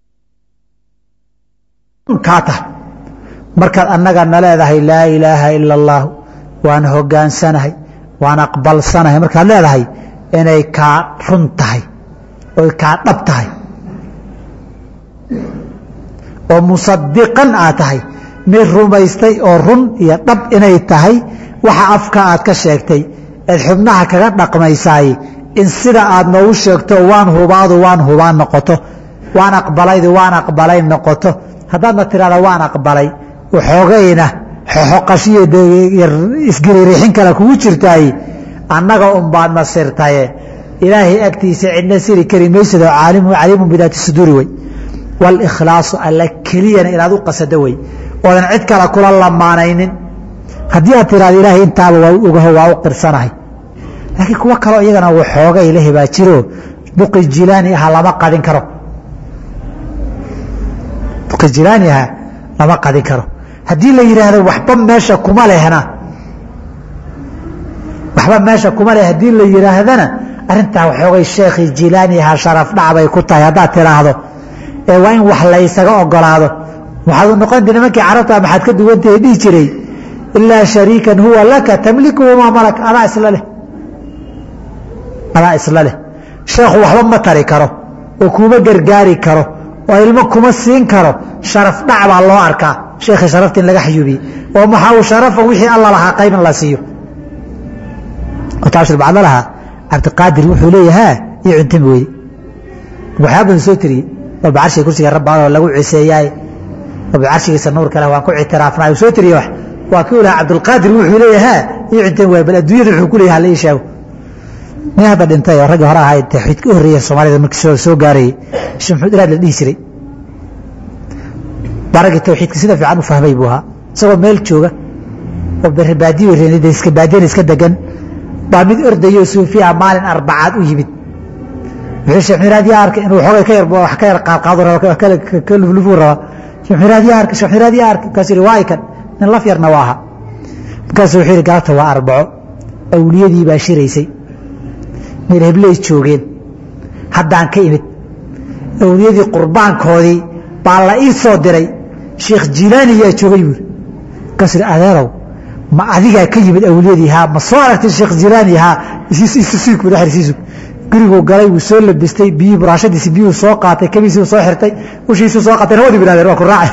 [SPEAKER 1] kaa tahay markaad annaga na leedahay laa ilaaha ila allah waan hogaansanahay waan aqbalsanahay markaad leedahay inay kaa run tahay oy kaa dhab tahay oo musadiqan aad tahay mid rumaystay oo run iyo dhab inay tahay waxa afka aad ka sheegtay eed xubnaha kaga dhaqmaysaay in sida aad noogu sheegto waan hubaadu waan hubaan noqoto waan aqbalaydu waan aqbalay noqoto haddaadna tidhahda waan aqbalay waxoogayna xoxoqashiyo isgiriirixin kale kugu jirtaay annaga unbaad masirtaye ilaahay agtiisa cidna siri kari maysadoo caliimun bidaati suduuri wey walikhlaasu alla keliyana inaad u qasado wey oodan cid kale kula lamaanaynin haddii aad tidhahda ilaahay intaaba waa ogaho waa u qirsanahay laakiin kuwo kaleo iyagana waxooga ilahi baa jiro buqi jilaani aha lama qadin karo buqi jilaani aha lama qadin karo haddii la yidhaahdo waxba meesha kuma lehna waxba meesha kuma leh haddii la yidhaahdana arrintaa waxoogay sheekhii jilaani ahaa sharaf dhacbay ku tahay haddaad tidhaahdo ee waa in wax laysaga ogolaado waxaad noqon nimankii carabta maxaad ka duwantahay dhihi jiray ilaa shariikan huwa laka tamlikuhu maa malak adaa isla leh adaa isla leh sheekhu waxba ma tari karo oo kuma gargaari karo oo ilmo kuma siin karo sharaf dhac baa loo arkaa sheekhii sharafta in laga xayuubiyey oo maxaa uu sharafa wixii alla lahaa qayb in la siiyo taashir bacda lahaa cabdiqaadir wuxuu leeyahaa ii cuntami weyde waxyaa badan soo tiriyey walba carshiga kursiga rabbaadoo lagu ciseeyaay walba carshigiisa nuurka leh waan ku ictiraafnaa soo tiriye wax waa kii lahaa cabdulqaadir wuxuu leeyahaa ii cuntami waay bal adduunyada wuxuu ku leeyaha la ii sheego nin hadda dhintay oo raggii hore ahaa tawxiid ka horreeya soomaalida markii soo gaarayay sheekh maxamed iraad la dhihi jiray baragii tawxiidka sida fiican u fahmay buu ahaa isagoo meel jooga oo baadiyo iska baadiyana iska degan baa mid ordayo suufiya maalin arbacaad u yimid wuxuu sheekh miraad yaa arkay inuu xoogay ka yar wax ka yar qaadqaado raba ka luflufuu rabaa sheekh miraad yaa arkay sheekh miraad yaa arkay markaasuu yidhi waa ikan nin laf yarna waa aha markaasuu wuxuu yidhi galabta waa arbaco awliyadii baa shiraysay meel hebley joogeen haddaan ka imid awliyadii qurbaankoodii baa la ii soo diray sheekh jilaani yaa joogay buuri markaasuu yidhi adeerow ma adigaa ka yimid awliyadii haa ma soo aragtay sheekh jilaani haa isiisug xirsiisug guriguu galay wuu soo labistay biyii buraashadiisi biyuu soo qaatay kabiisii soo xirtay ushiisuu soo qaatay nawadi biraadeen waa ku raacay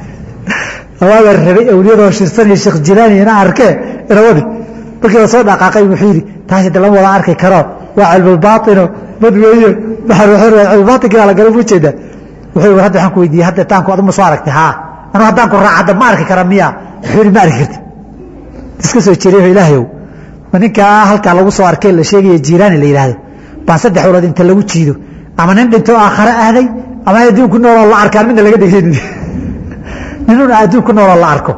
[SPEAKER 1] awaagaa rabay awliyadoo shirsanaya sheekh jilaani ina arkee inawadi markii la soo dhaqaaqay wuxuu yidhi taasi de lama wada arki karo waa cilmulbaaino mad weeye cilmulbaatinkiina la gala ujeedaa wuxuu hadda waxaan ku weydiiyey hadda taanku aduma soo aragtay haa anu haddaan ku raac hadda ma arki kara miya wuxuu yidhi ma arki karti iska soo jeereyo ilaahayow ma ninkaa halkaa lagu soo arkay la sheegaya jiiraani la yidhaahdo baan saddex walood inta lagu jiido ama nin dhinto aakhare aaday ama adduunku nooloo la arkaan midna laga dhegeynin ninun adduunku nooloo la arko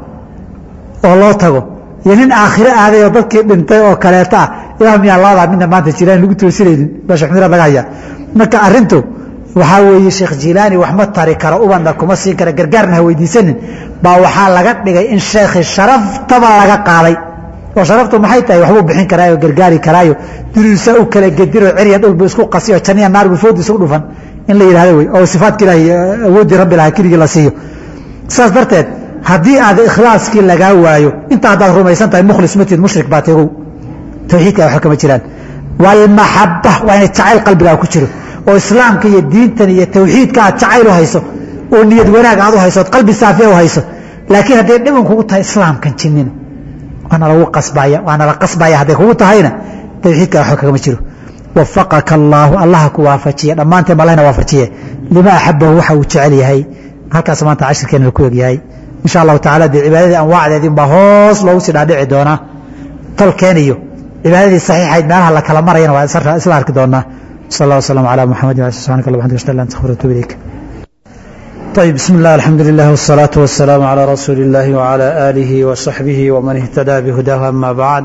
[SPEAKER 1] oo loo tago iyo nin aakhire aaday oo dadkii dhintay oo kaleeto ah ilaah miyaa labadaa midna maanta jilaani lagu toosinaynin baa sheekh miraad laga hayaa marka arrintu waxaa weeye sheekh jilaani wax ma tari karo ubanna kuma siin kara gargaarna ha weydiisanin baa waxaa laga dhigay in sheekhi sharaftaba laga qaaday oo sharaftu maxay tahay waxbuu bixin karaayo gargaari karaayo duruusa u kala gediro cirya dhulbu isku qasiyo janiya naarbu foodi isugu dhufan in la yidhahdo wey oo sifaadka ilaahi awooddii rabbi lahaa keligii la siiyo saas darteed haddii aad ikhlaaskii lagaa waayo inta haddaad rumaysan tahay mukhlis matid mushrik baa tegow tawxiidka waxba kama jiraan walmaxaba waa inay jacayl qalbigaa ku jiro oo islaamka iyo diintan iyo tawxiidka aad jacayl u hayso oo niyad wanaag aad u hayso ood qalbi saafiya u hayso laakiin hadday dhiban kugu tahay islaamkan jinnina waana lagu qasbaya waana la qasbaya hadday kugu tahayna tawxiidka waxba kagama jiro wafaqaka allaahu allaha ku waafajiye dhammaanteen malahna waafajiye lima axabahu waxa uu jecel yahay halkaas maanta cashirkeena ku egyahay insha allahu tacala dee cibaadadii anwaacdeedin baa hoos loogu sii dhaadhici doonaa tolkeen iyo cibaadadii saxiixayd meelaha la kala marayana waa isla arki doonaa sal allah wasalam calaa muxamad wa subxanak allah waxamdika ashhadu an la ilaha illa anta astaghfiruka wa atuubu ilayk طيب بسم الله الحمد لله والصلاة والسلام على رسول الله وعلى آله وصحبه ومن اهتدى بهداه أما بعد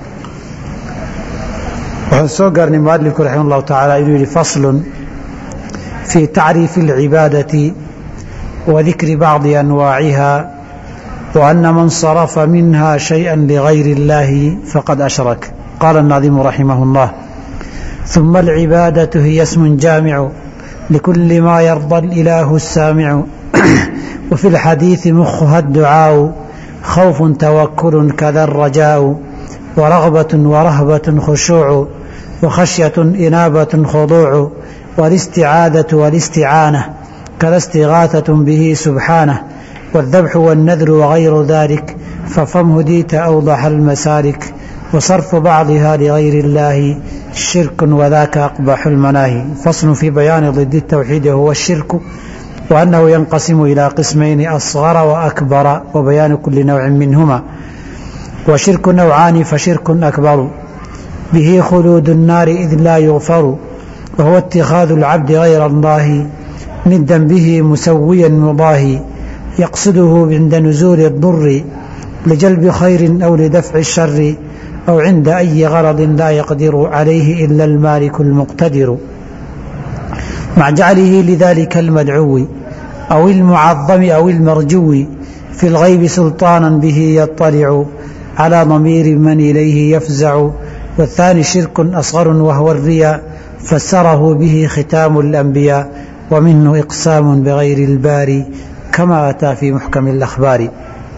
[SPEAKER 1] waxaan soo gaarnay mualifku raximah اllahu taعala inuu yihi fasl في tacriifi اlcibaadaةi وذikri bacضi أnwaaciha وأن من صرف منها شيئا لغير الله فقد أشرك قال الناظم رحمه الله ثم العبادة هي اسم جامع لكل ما يرضى الإله السامع وفي الحديث مخها الدعاء خوف توكل كذا الرجاء ورغبة ورهبة خشوع وخشية إنابة خضوع والاستعاذة والاستعانة كذا استغاثة به سبحانه والذبح والنذر وغير ذلك ففم هديت أوضح المسالك وصرف بعضها لغير الله شرك وذاك أقبح المناهي فصل في بيان ضد التوحيد هو الشرك وأنه ينقسم إلى قسمين أصغر وأكبر وبيان كل نوع منهما وشرك نوعان فشرك أكبر به خلود النار إذ لا يغفر وهو اتخاذ العبد غير الله ندا به مسويا مضاهي يقصده عند نزول الضر لجلب خير أو لدفع الشر أو عند أي غرض لا يقدر عليه إلا المالك المقتدر مع جعله لذلك المدعو أو المعظم أو المرجو في الغيب سلطانا به يطلع على ضمير من إليه يفزع والثاني شرك أصغر وهو الرياء فسره به ختام الأنبياء ومنه إقسام بغير الباري كما أتى في محكم الأخبار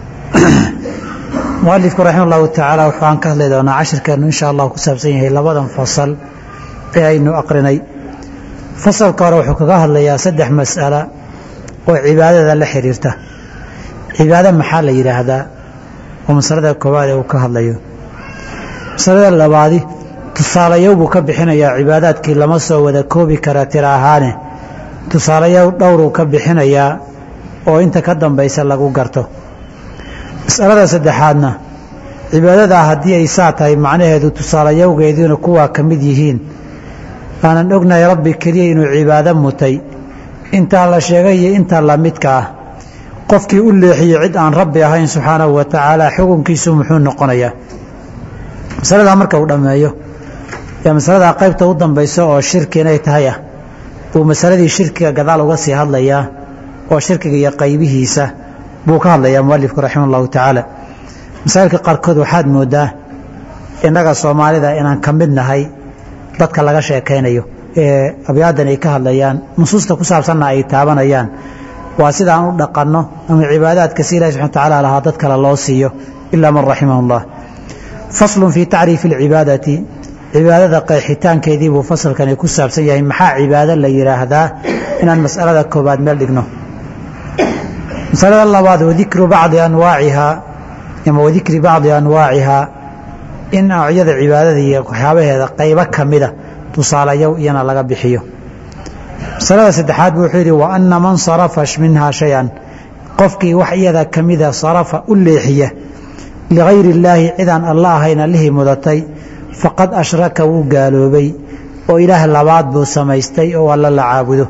[SPEAKER 1] mualifku raxima allahu tacaala waxaan ka hadli doonaa cashirkeenu insha allah ku saabsan yahay labadan fasal ee aynu aqrinay fasalka hore wuxuu kaga hadlayaa saddex mas'ala oo cibaadada la xiriirta cibaado maxaa la yidhaahdaa oo masalada koowaad ee uu ka hadlayo masalada labaadi tusaalayow buu ka bixinayaa cibaadaadkii lama soo wada koobi kara tira ahaane tusaalayow dhowruu ka bixinayaa oo inta ka dambaysa lagu garto masalada saddexaadna cibaadadaa haddii ay saa tahay macnaheedu tusaalayowgeediina kuwaa ka mid yihiin aanan ognahay rabbi keliya inuu cibaado mutay intaa la sheegay iyo inta la midka ah qofkii u leexiyey cid aan rabbi ahayn subxaanahu wa tacaala xukunkiisu muxuu noqonayaa masaladaa marka uu dhammeeyo ee masaladaa qaybta u dambaysa oo shirki inay tahay ah buu masaladii shirkiga gadaal uga sii hadlayaa oo shirkiga iyo qaybihiisa buu ka hadlayaa mualifku raxima allahu tacaala masaa'ilka qaarkood waxaad moodaa innaga soomaalida inaan ka mid nahay dadka laga sheekaynayo ee abyaadan ay ka hadlayaan nusuusta ku saabsanna ay taabanayaan waa sidaan u dhaqanno ama cibaadaadka si ilahi subxana watacaala lahaa dad kale loo siiyo ilaa man raximahu llah faslun fii tacriifi alcibaadati cibaadada qeexitaankeedii buu fasalkani ku saabsan yahay maxaa cibaado la yidhaahdaa inaan mas'alada koobaad meel dhigno masalada labaad wadikru bacdi anwaacihaa ama wadikri bacdi anwaacihaa in noocyada cibaadada iyo waxyaabaheeda qaybo ka mida tusaalayow iyana laga bixiyo masalada saddexaad buu wuxuu yidhi wa anna man sarafa minhaa shay-an qofkii wax iyada ka mida sarafa u leexiya ligayri illaahi cidaan alla ahayn allihii mudatay faqad ashraka wuu gaaloobay oo ilaah labaad buu samaystay oo alla la caabudo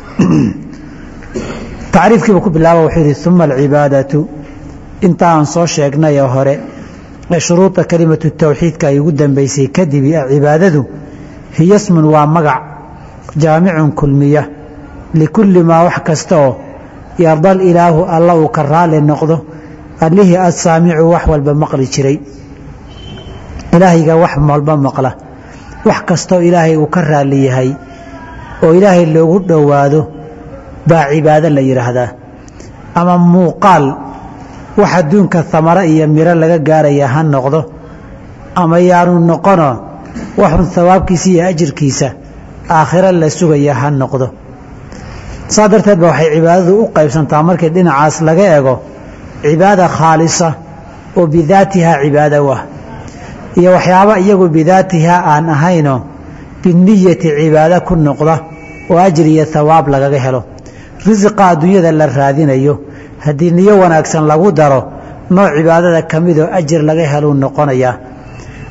[SPEAKER 1] tacriifkiibu ku bilaaba wuxuu yidhi uma alcibaadatu inta aan soo sheegnayee hore ee shuruuda kelimatu tawxiidka ay ugu dambaysay kadib cibaadadu hiya smun waa magac jaamicun kulmiya likulli maa wax kasta oo yardal ilaahu alla uu ka raali noqdo allihii assaamicu wax walba maqli jiray ilaahayga wax walba maqla wax kastoo ilaahay uu ka raali yahay oo ilaahay loogu dhowaado baa cibaado la yidhaahdaa ama muuqaal wax adduunka hamaro iyo miro laga gaaraya ha noqdo ama yaanu noqono waxun hawaabkiisa iyo ajirkiisa aakhiro la sugaya ha noqdo saa darteed ba waxay cibaadadu u qaybsantaa markii dhinacaas laga ego cibaada khaalisa oo bidaatihaa cibaado ah iyo waxyaaba iyagu bidaatihaa aan ahayno biniyati cibaado ku noqda oo ajir iyo hawaab lagaga helo risiqa adduunyada la raadinayo haddii niyo wanaagsan lagu daro nooc cibaadada ka midoo ajir laga heluu noqonayaa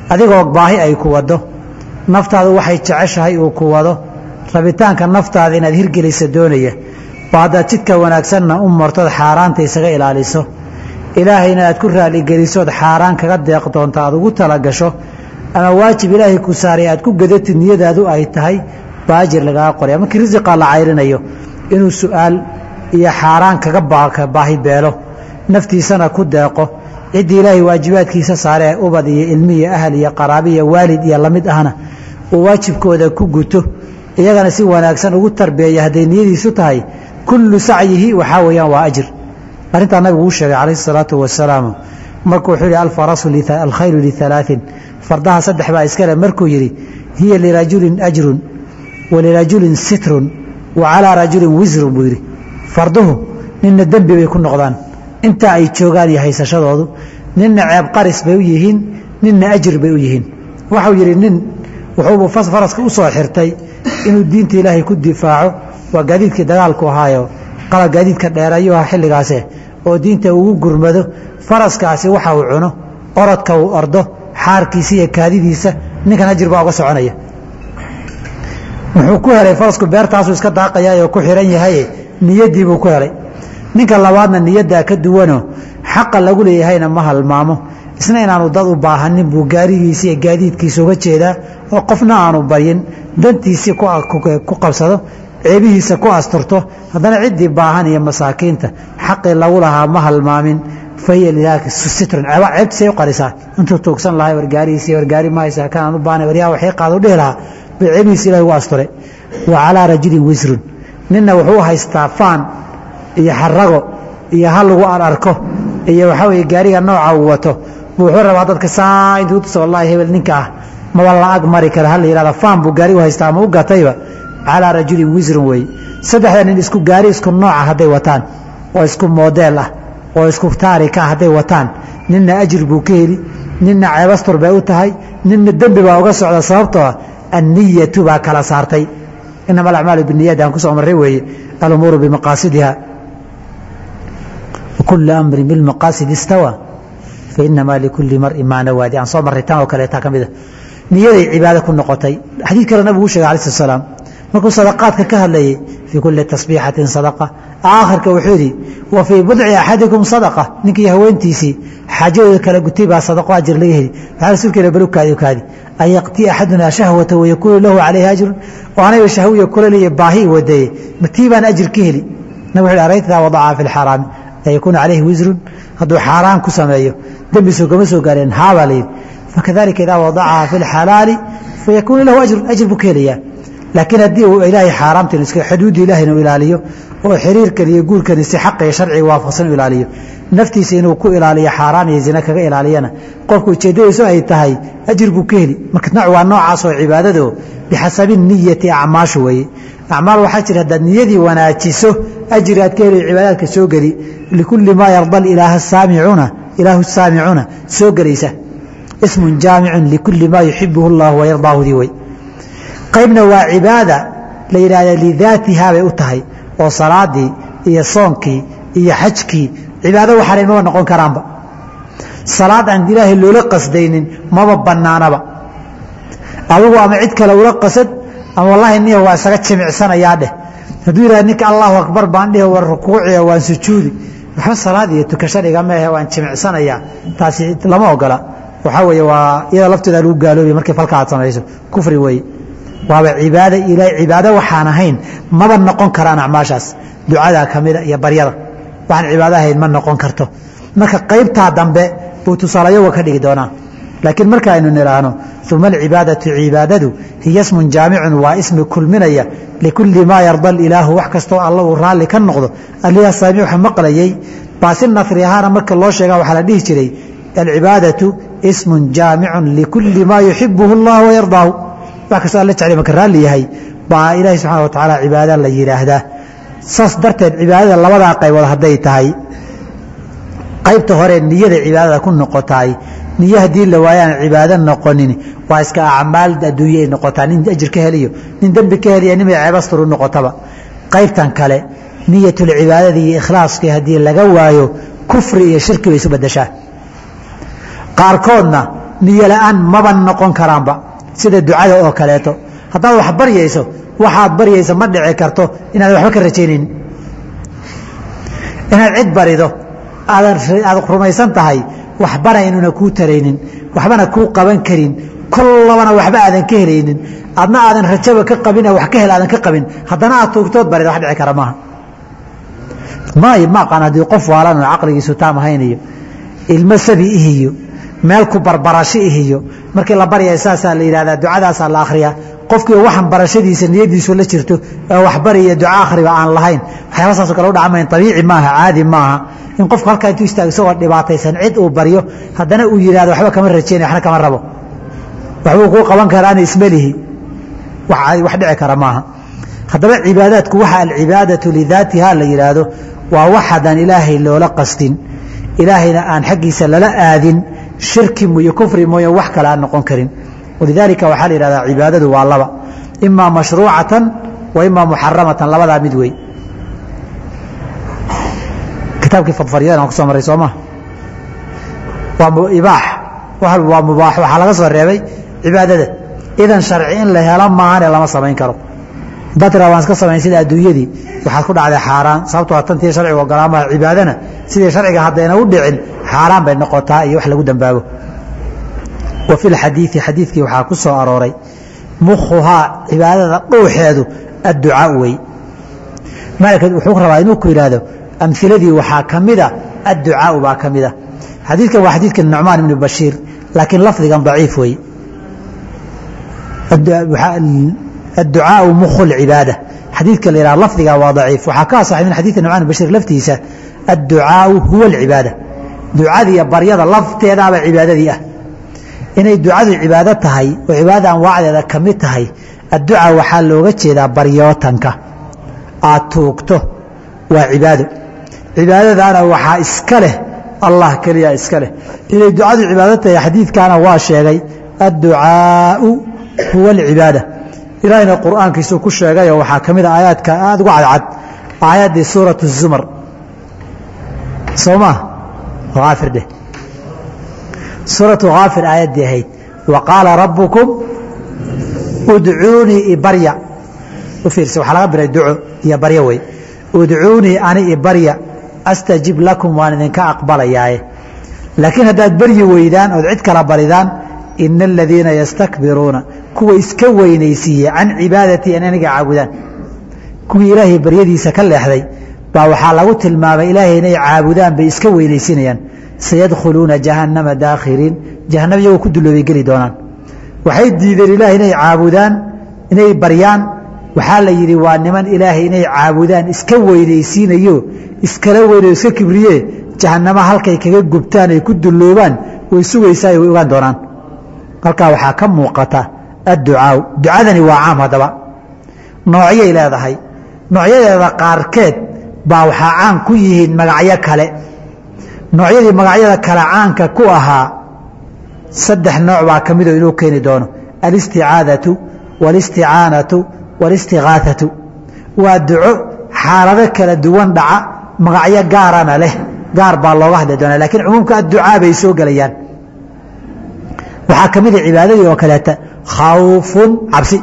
[SPEAKER 1] adigoo baahi ay ku wado naftaadu waxay jeceshahay uu ku wado rabitaanka naftaada inaad hirgelisa doonaya ba haddaad jidka wanaagsanna u martood xaaraanta isaga ilaaliso ilaahayna aad ku raaligelisood xaaraan kaga deeq doonto aad ugu talagasho ama waajib ilaahay ku saaray aad ku gadatid niyadaadu ay tahay baajir lagaga qoraya markii risiqaa la cayrinayo inuu su'aal iyo xaaraan kaga baahi beelo naftiisana ku deeqo ciddii ilaahay waajibaadkiisa saare ee ubad iyo ilmi iyo ahal iyo qaraabi iyo waalid iyo lamid ahna uu waajibkooda ku guto iyagana si wanaagsan ugu tarbeeya hadday niyadiisu tahay kullu sacyihi waxaa weeyaan waa ajir arrintaa nabigu uu sheegay calayhi salaatu wasalaam markuu wuxuu yihi alfarasu alkhaylu lialaain fardaha saddex baa iskale markuu yidhi hiya lirajulin ajrun wa lirajulin sitrun wa calaa rajulin wisrun buu yidhi farduhu ninna dembi bay ku noqdaan intaa ay joogaan iyo haysashadoodu ninna ceeb qaris bay u yihiin ninna ajir bay u yihiin waxau yidhi nin wuxuubu faraska u soo xirtay inuu diinta ilaahay ku difaaco waa gaadiidkii dagaalku ahaayo qala gaadiidka dheerayo ah xilligaase oo diinta ugu gurmado faraskaasi waxa uu cuno orodka uu ordo xaarkiisa iyo kaadidiisa ninkan ajir baa uga soconaya wuxuu ku helay farasku beertaasuu iska daaqayaayoo ku xihan yahaye niyaddii buu ku helay ninka labaadna niyaddaa ka duwanoo xaqa lagu leeyahayna ma halmaamo isna inaanu dad u baahanin buu gaarigiisa iyo gaadiidkiisa uga jeedaa oo qofna aanu baryin dantiisii ku qabsado ceebihiisa ku asturto haddana ciddii baahan iyo masaakiinta xaqii lagu lahaa ma halmaamin fahiya lidaalika sitrun ceebtisay u qarisaa intuu tuugsan lahay wargaarihiisi wargaari mahaysaa kanaan u baahnay waryaa waxay qaado dhihi lahaa bay ceebihiisa ilahi ugu asturay wa calaa rajulin wisrun ninna wuxuu haystaa faan iyo xarago iyo hal lagu ararko iyo waxaa weye gaariga nooca uu wato buu wuxuu rabaa dadka saa intuu tusa wallahi hebel ninka ah maba la ag mari kara hala yihahda faan buu gaari u haystaa ama u gatayba calaa rajulin wisrun weeye saddexda nin isku gaari isku nooca hadday wataan oo isku moodeel ah oo isku taarika ah hadday wataan ninna ajir buu ka heli ninna ceebastur bay u tahay ninna dembi baa uga socda sababtoo anniyatu baa kala saartay inama alacmaalu biniyad aan kusoo marray weeye alumuuru bimaqaasidiha wakulu amrin bilmaqaasid istawa fainamaa likulli marin maa nawaadi aan soo marray tan oo kaleetaa ka mida niyaday cibaado ku noqotay xadiid kale nabigu u shegay alai slat slaam markuu sadaqaadka ka hadlayay fii kulli tasbiixatin sadaqa aakhirka wuxuu yidhi wa fii budci axadikum sadaqa ninkii haweentiisii xaajadooda kala gutay baa sadaqo ajir laga heli waxaa rasuulkeena balu kaadi u kaadi an yaqtii axadunaa shahwata wayakuunu lahu calayhi ajrun oo anayba shahwiya kula leeya baahi wadeeye matii baan ajir ka heli nabig wuxu araytaa wadaca fi lxaraami ayakuunu calayhi wisrun hadduu xaaraan ku sameeyo dembisu kama soo gaareen haabaa layidhi fakadalika idaa wadacaha fi lxalaali fayakuunu lahu ajrun ajir buu ka helayaa laakiin haddii uu ilaahay xaaraamtan iska xuduudda ilaahayna u ilaaliyo oo xiriirkan iyo guurkani si xaqa iyo sharciga waafaqsan u ilaaliyo naftiisa inuu ku ilaaliyo xaaraan iyo zina kaga ilaaliyana qofku ujeeddadiisu ay tahay ajir buu ka heli marka nooc waa noocaas oo cibaadado bixasabi niyati acmaashu weeye acmaal waxaa jira haddaad niyadii wanaajiso ajir aad ka heli cibaadaadka soo geli likulli maa yarda ilaaha saamicuna ilaahu saamicuna soo gelaysa ismun jaamicun likulli maa yuxibuhu llahu wayardaahudii wey qaybna waa cibaada la yidhaahda lidaatihaa bay u tahay oo salaadii iyo soonkii iyo xajkii cibaado waxaanay maba noqon karaanba salaad aan ilaahay loola qasdaynin maba bannaanaba adigu ama cid kale ula qasad ama wallaahi niya waa isaga jimicsanayaa dheh hadduu yidhahda ninka allahu akbar baan dhihi war rukuuciya waan sujuudi waxba salaad iyo tukasho dhigama ahe waan jimicsanayaa taasi lama ogola waxaa weeye waa iyada lafteeda lagu gaaloobaya markay falka aad samayso kufri weeye waaba cibaada ila cibaado waxaan ahayn maba noqon karaan acmaashaas ducadaa ka mida iyo baryada waxaan cibaado ahayn ma noqon karto marka qaybtaa dambe buu tusaalayoga ka dhigi doonaa laakiin marka aynu nidhaahno uma alcibaadatu cibaadadu hiya smun jaamicun waa ismi kulminaya likulli maa yarda ilaahu wax kastoo alla uu raalli ka noqdo aliha saamiuxa maqlayay baasi nasri ahaana marka loo sheega waxaa la dhihi jiray alcibaadatu ismun jaamicun likulli maa yuxibuhu allah wayardaahu wax kastoo alla jeclay marka raalli yahay baa ilaahi subxana wa tacaala cibaada la yidhaahdaa saas darteed cibaadada labadaa qaybood hadday tahay qaybta hore niyada cibaadada ku noqotaay niyo haddii la waayaan cibaado noqonin waa iska acmaal adduunye ay noqotaa nin ajir ka heliyo nin dembi ka heliya nimay ceebastur u noqotaba qaybtan kale niyatulcibaadada iyo ikhlaaskii haddii laga waayo kufri iyo shirki bay isu badashaa qaarkoodna niyo la-aan maba noqon karaanba sida ducada oo kaleeto haddaad wax baryayso waxaad baryaysa ma dhici karto inaad waxba ka rajaynaynin inaad cid barido aad rumaysan tahay waxbana inuuna kuu taraynin waxbana kuu qaban karin kollabana waxba aadan ka helaynin adna aadan rajaba ka qabin wax ka hel aadan ka qabin haddana aad tuugtood barida wax dhici kara maaha maayo ma aqaan haddii qof waalan oo caqligiisu taam ahayn iyo ilmo sabi ihiyo meel ku barbarasho ihiyo markii la baryaya saasaa la yidhahdaa ducadaasaa la akhriyaa qofkii waxan barashadiisa niyadiisu la jirto ee waxbariya duca akhriba aan lahayn waxyaaba saasoo kale u dhacmayn abiici maaha caadi maaha in qofku halkaa intuu istaago isagoo dhibaataysan cid uu baryo haddana uu yidhahdo waxba kama rajaynay waxna kama rabo waxbuu kuu qaban karaana ismelihi wax dhici kara maaha haddaba cibaadaadku waxa alcibaadatu lidaatiha la yidhaahdo waa waxaadaan ilaahay loola qastin ilaahayna aan xaggiisa lala aadin shirki iyo kufri mooye wax kale aan noqon karin walidaalika waxaa la yidhahdaa cibaadadu waa laba imaa mashruucatan wa imaa muxaramatan labadaa mid wey kitaabkii fadfaryadan aan kusoo maray soo maa waa ibaax waa mubaax waxaa laga soo reebay cibaadada idan sharci in la helo maahane lama samayn karo haddaad tiraa waan iska samayn sida adduunyadii waxaad ku dhacday xaaraan sababtoo tantii sharcigu ogolaamaha cibaadana sidii sharciga haddayna u dhicin xaaraan bay noqotaa iyo wax lagu dambaabo wa fi lxadiidi xadiidkii waxaa ku soo arooray mukhuhaa cibaadada dhuuxeedu adducaau wey maalika wuxuu rabaa inuu ku yidhaahdo amhiladii waxaa ka mida adducaau baa ka mida xadiidkan waa xadiidka nucmaan ibni bashiir laakiin lafdigan daciif wey adducaau mukhu lcibaada xadiidka la yidhaha lafdiga waa daciif waxaa ka asaxay min xadiidka nucmaan ibn bashiir laftiisa adducaau huwa alcibaada ducadiiyo baryada lafteedaaba cibaadadii ah inay ducadu cibaado tahay oo cibaadada anwaacdeeda ka mid tahay adduca waxaa looga jeedaa baryootanka aad tuugto waa cibaado cibaadadaana waxaa iska leh allah keliya iska leh inay ducadu cibaado tahay xadiidkaana waa sheegay adducaau huwa alcibaada ilaahayna qur'aankiisuu ku sheegayoo waxaa ka mid a aayaadka aada uga cadcad aayaddii suuratu zumar soo maa haafir dheh suuratu haafir aayaddii ahayd wa qaala rabbukum udcuunii ibarya u fiirsa waxaa laga biray duco iyo baryo wey udcuunii ani ibarya astajib lakum waan idinka aqbalayaaye laakiin haddaad baryi weydaan ood cid kala baridaan ina aladiina yastakbiruuna kuwa iska weynaysiiye can cibaadatii an aniga caabudaan kuwii ilaahay baryadiisa ka leexday baa waxaa lagu tilmaamay ilaahay inay caabudaan bay iska weynaysinayaan sayadkhuluuna jahannama daakhiriin jahannam iyagoo ku duloobay geli doonaan waxay diideen ilaahay inay caabudaan inay baryaan waxaa la yidhi waa niman ilaahay inay caabudaan iska weynaysiinayo iskala weynayo iska kibriye jahannama halkay kaga gubtaan ay ku duloobaan way sugaysaa way ogaan doonaan halkaa waxaa ka muuqata adducaau ducadani waa caam haddaba noocyay leedahay noocyadeeda qaarkeed baa waxaa caan ku yihiin magacyo kale noocyadii magacyada kale caanka ku ahaa saddex nooc baa ka midoo inuu keeni doono alisticaadatu walisticaanatu walistigaaatu waa duco xaalado kala duwan dhaca magacyo gaarana leh gaar baa looga hadli doonaa lakiin cumuumka adducaa bay soo gelayaan waxaa ka mida cibaadadii oo kaleeta khawfun cabsi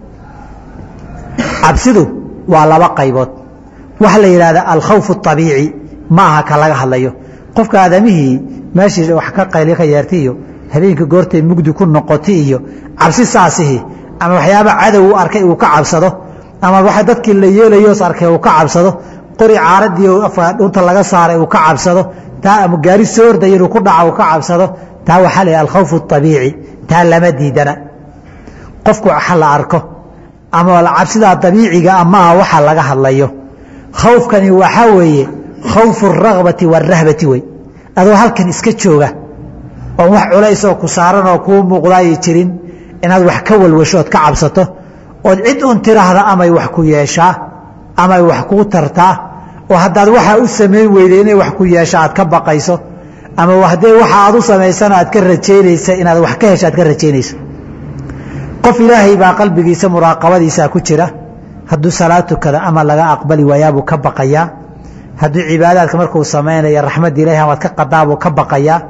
[SPEAKER 1] cabsidu waa laba qaybood waxa la yidhahda alkhawf abiici ma aha ka laga hadlayo qofka aadamihii meeshii wax ka qayli ka yeerta iyo habeenkii goortay mugdi ku noqota iyo cabsi saasihi ama waxyaaba cadow u arkay uu ka cabsado ama wa dadkii la yeelayoos arkay uu ka cabsado qori caaradii dhunta laga saaray uu ka cabsado taa ama gaari soo ordaya inuu ku dhaca uu ka cabsado taa waxaa la yidhaha alkhawf abiici taa lama diidana qofku waxa la arko ama cabsidaa dabiiciga amaha waxa laga hadlayo khawfkani waxaa weeye khawfu اragbati wاrahbati wey adoo halkan iska jooga oon wax culaysoo ku saaran oo kuu muuqdaayo jirin inaad wax ka walwasho ood ka cabsato ood cid un tiraahda amay wax ku yeeshaa amay wax kuu tartaa oo haddaad waxaa u samayn weyday inay wax ku yeesha aad ka baqayso ama haddee waxa aad u samaysana aad ka rajaynaysa inaad wax ka hesha aad ka rajaynayso qof ilaahay baa qalbigiisa muraaqabadiisaa ku jira hadduu salaad tukada ama laga aqbali waayaabuu ka baqayaa hadduu cibaadaadka markuu samaynaya raxmadda ilahi amaad ka qadaabuu ka baqayaa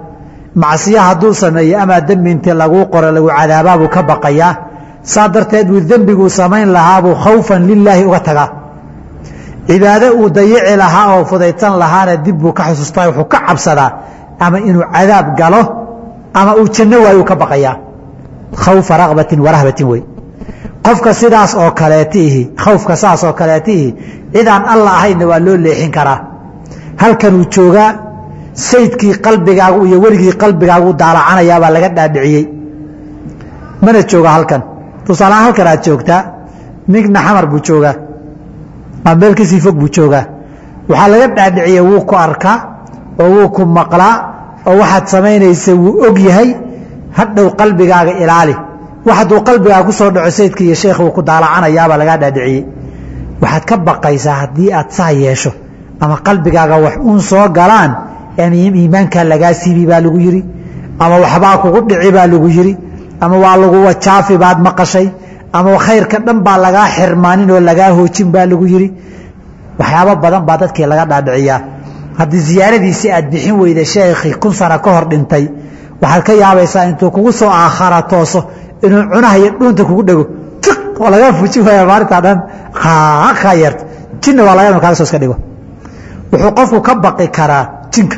[SPEAKER 1] macsiya hadduu sameeyo amaa dembi intii laguu qoro lagu cadaabaabuu ka baqayaa saa darteed buu dembiguu samayn lahaabuu khawfan lilaahi uga tagaa cibaado uu dayici lahaa oo fudaysan lahaana dib buu ka xusuustaa wuxuu ka cabsadaa ama inuu cadaab galo ama uu janno waayu ka baqayaa khawfa raqbatin warahbatin wey qofka sidaas oo kaleetiihi khawfka saas oo kaleetiihi cidaan alla ahaynna waa loo leexin karaa halkanuu joogaa saydkii qalbigaagu iyo weligii qalbigaagu daalacanayaabaa laga dhaadhiciyey mana jooga halkan tusaalahaan halkan aad joogtaa migna xamar buu joogaa ama meel kasii fog buu joogaa waxaa laga dhaadhiciyey wuu ku arkaa oo wuu ku maqlaa oo waxaad samaynaysa wuu og yahay hadhow qalbigaaga ilaali wax hadduu qalbigaaga ku soo dhaco saydka iyo sheekh uu ku daalacanayaabaa lagaa dhaadhiciyey waxaad ka baqaysaa haddii aad saa yeesho ama qalbigaaga wax uun soo galaan iimaankaa lagaa siibi baa lagu yidhi ama waxbaa kugu dhici baa lagu yidhi ama waa lagu wajaafi baad maqashay ama khayrka dhan baa lagaa xirmaanin oo lagaa hoojin baa lagu yidhi waxyaabo badan baa dadkii laga dhaadhiciyaa haddii ziyaaradiisii aad bixin weyda sheekhii kun sano ka hor dhintay waxaad ka yaabaysaa intuu kugu soo aakhara tooso inuu cunaha iyo dhuunta kugu dhego oo lagaa fujin waaya maalintaa dhan kaa yeerto jinna waa laga inu kaaga soo iska dhigo wuxuu qofku ka baqi karaa jinka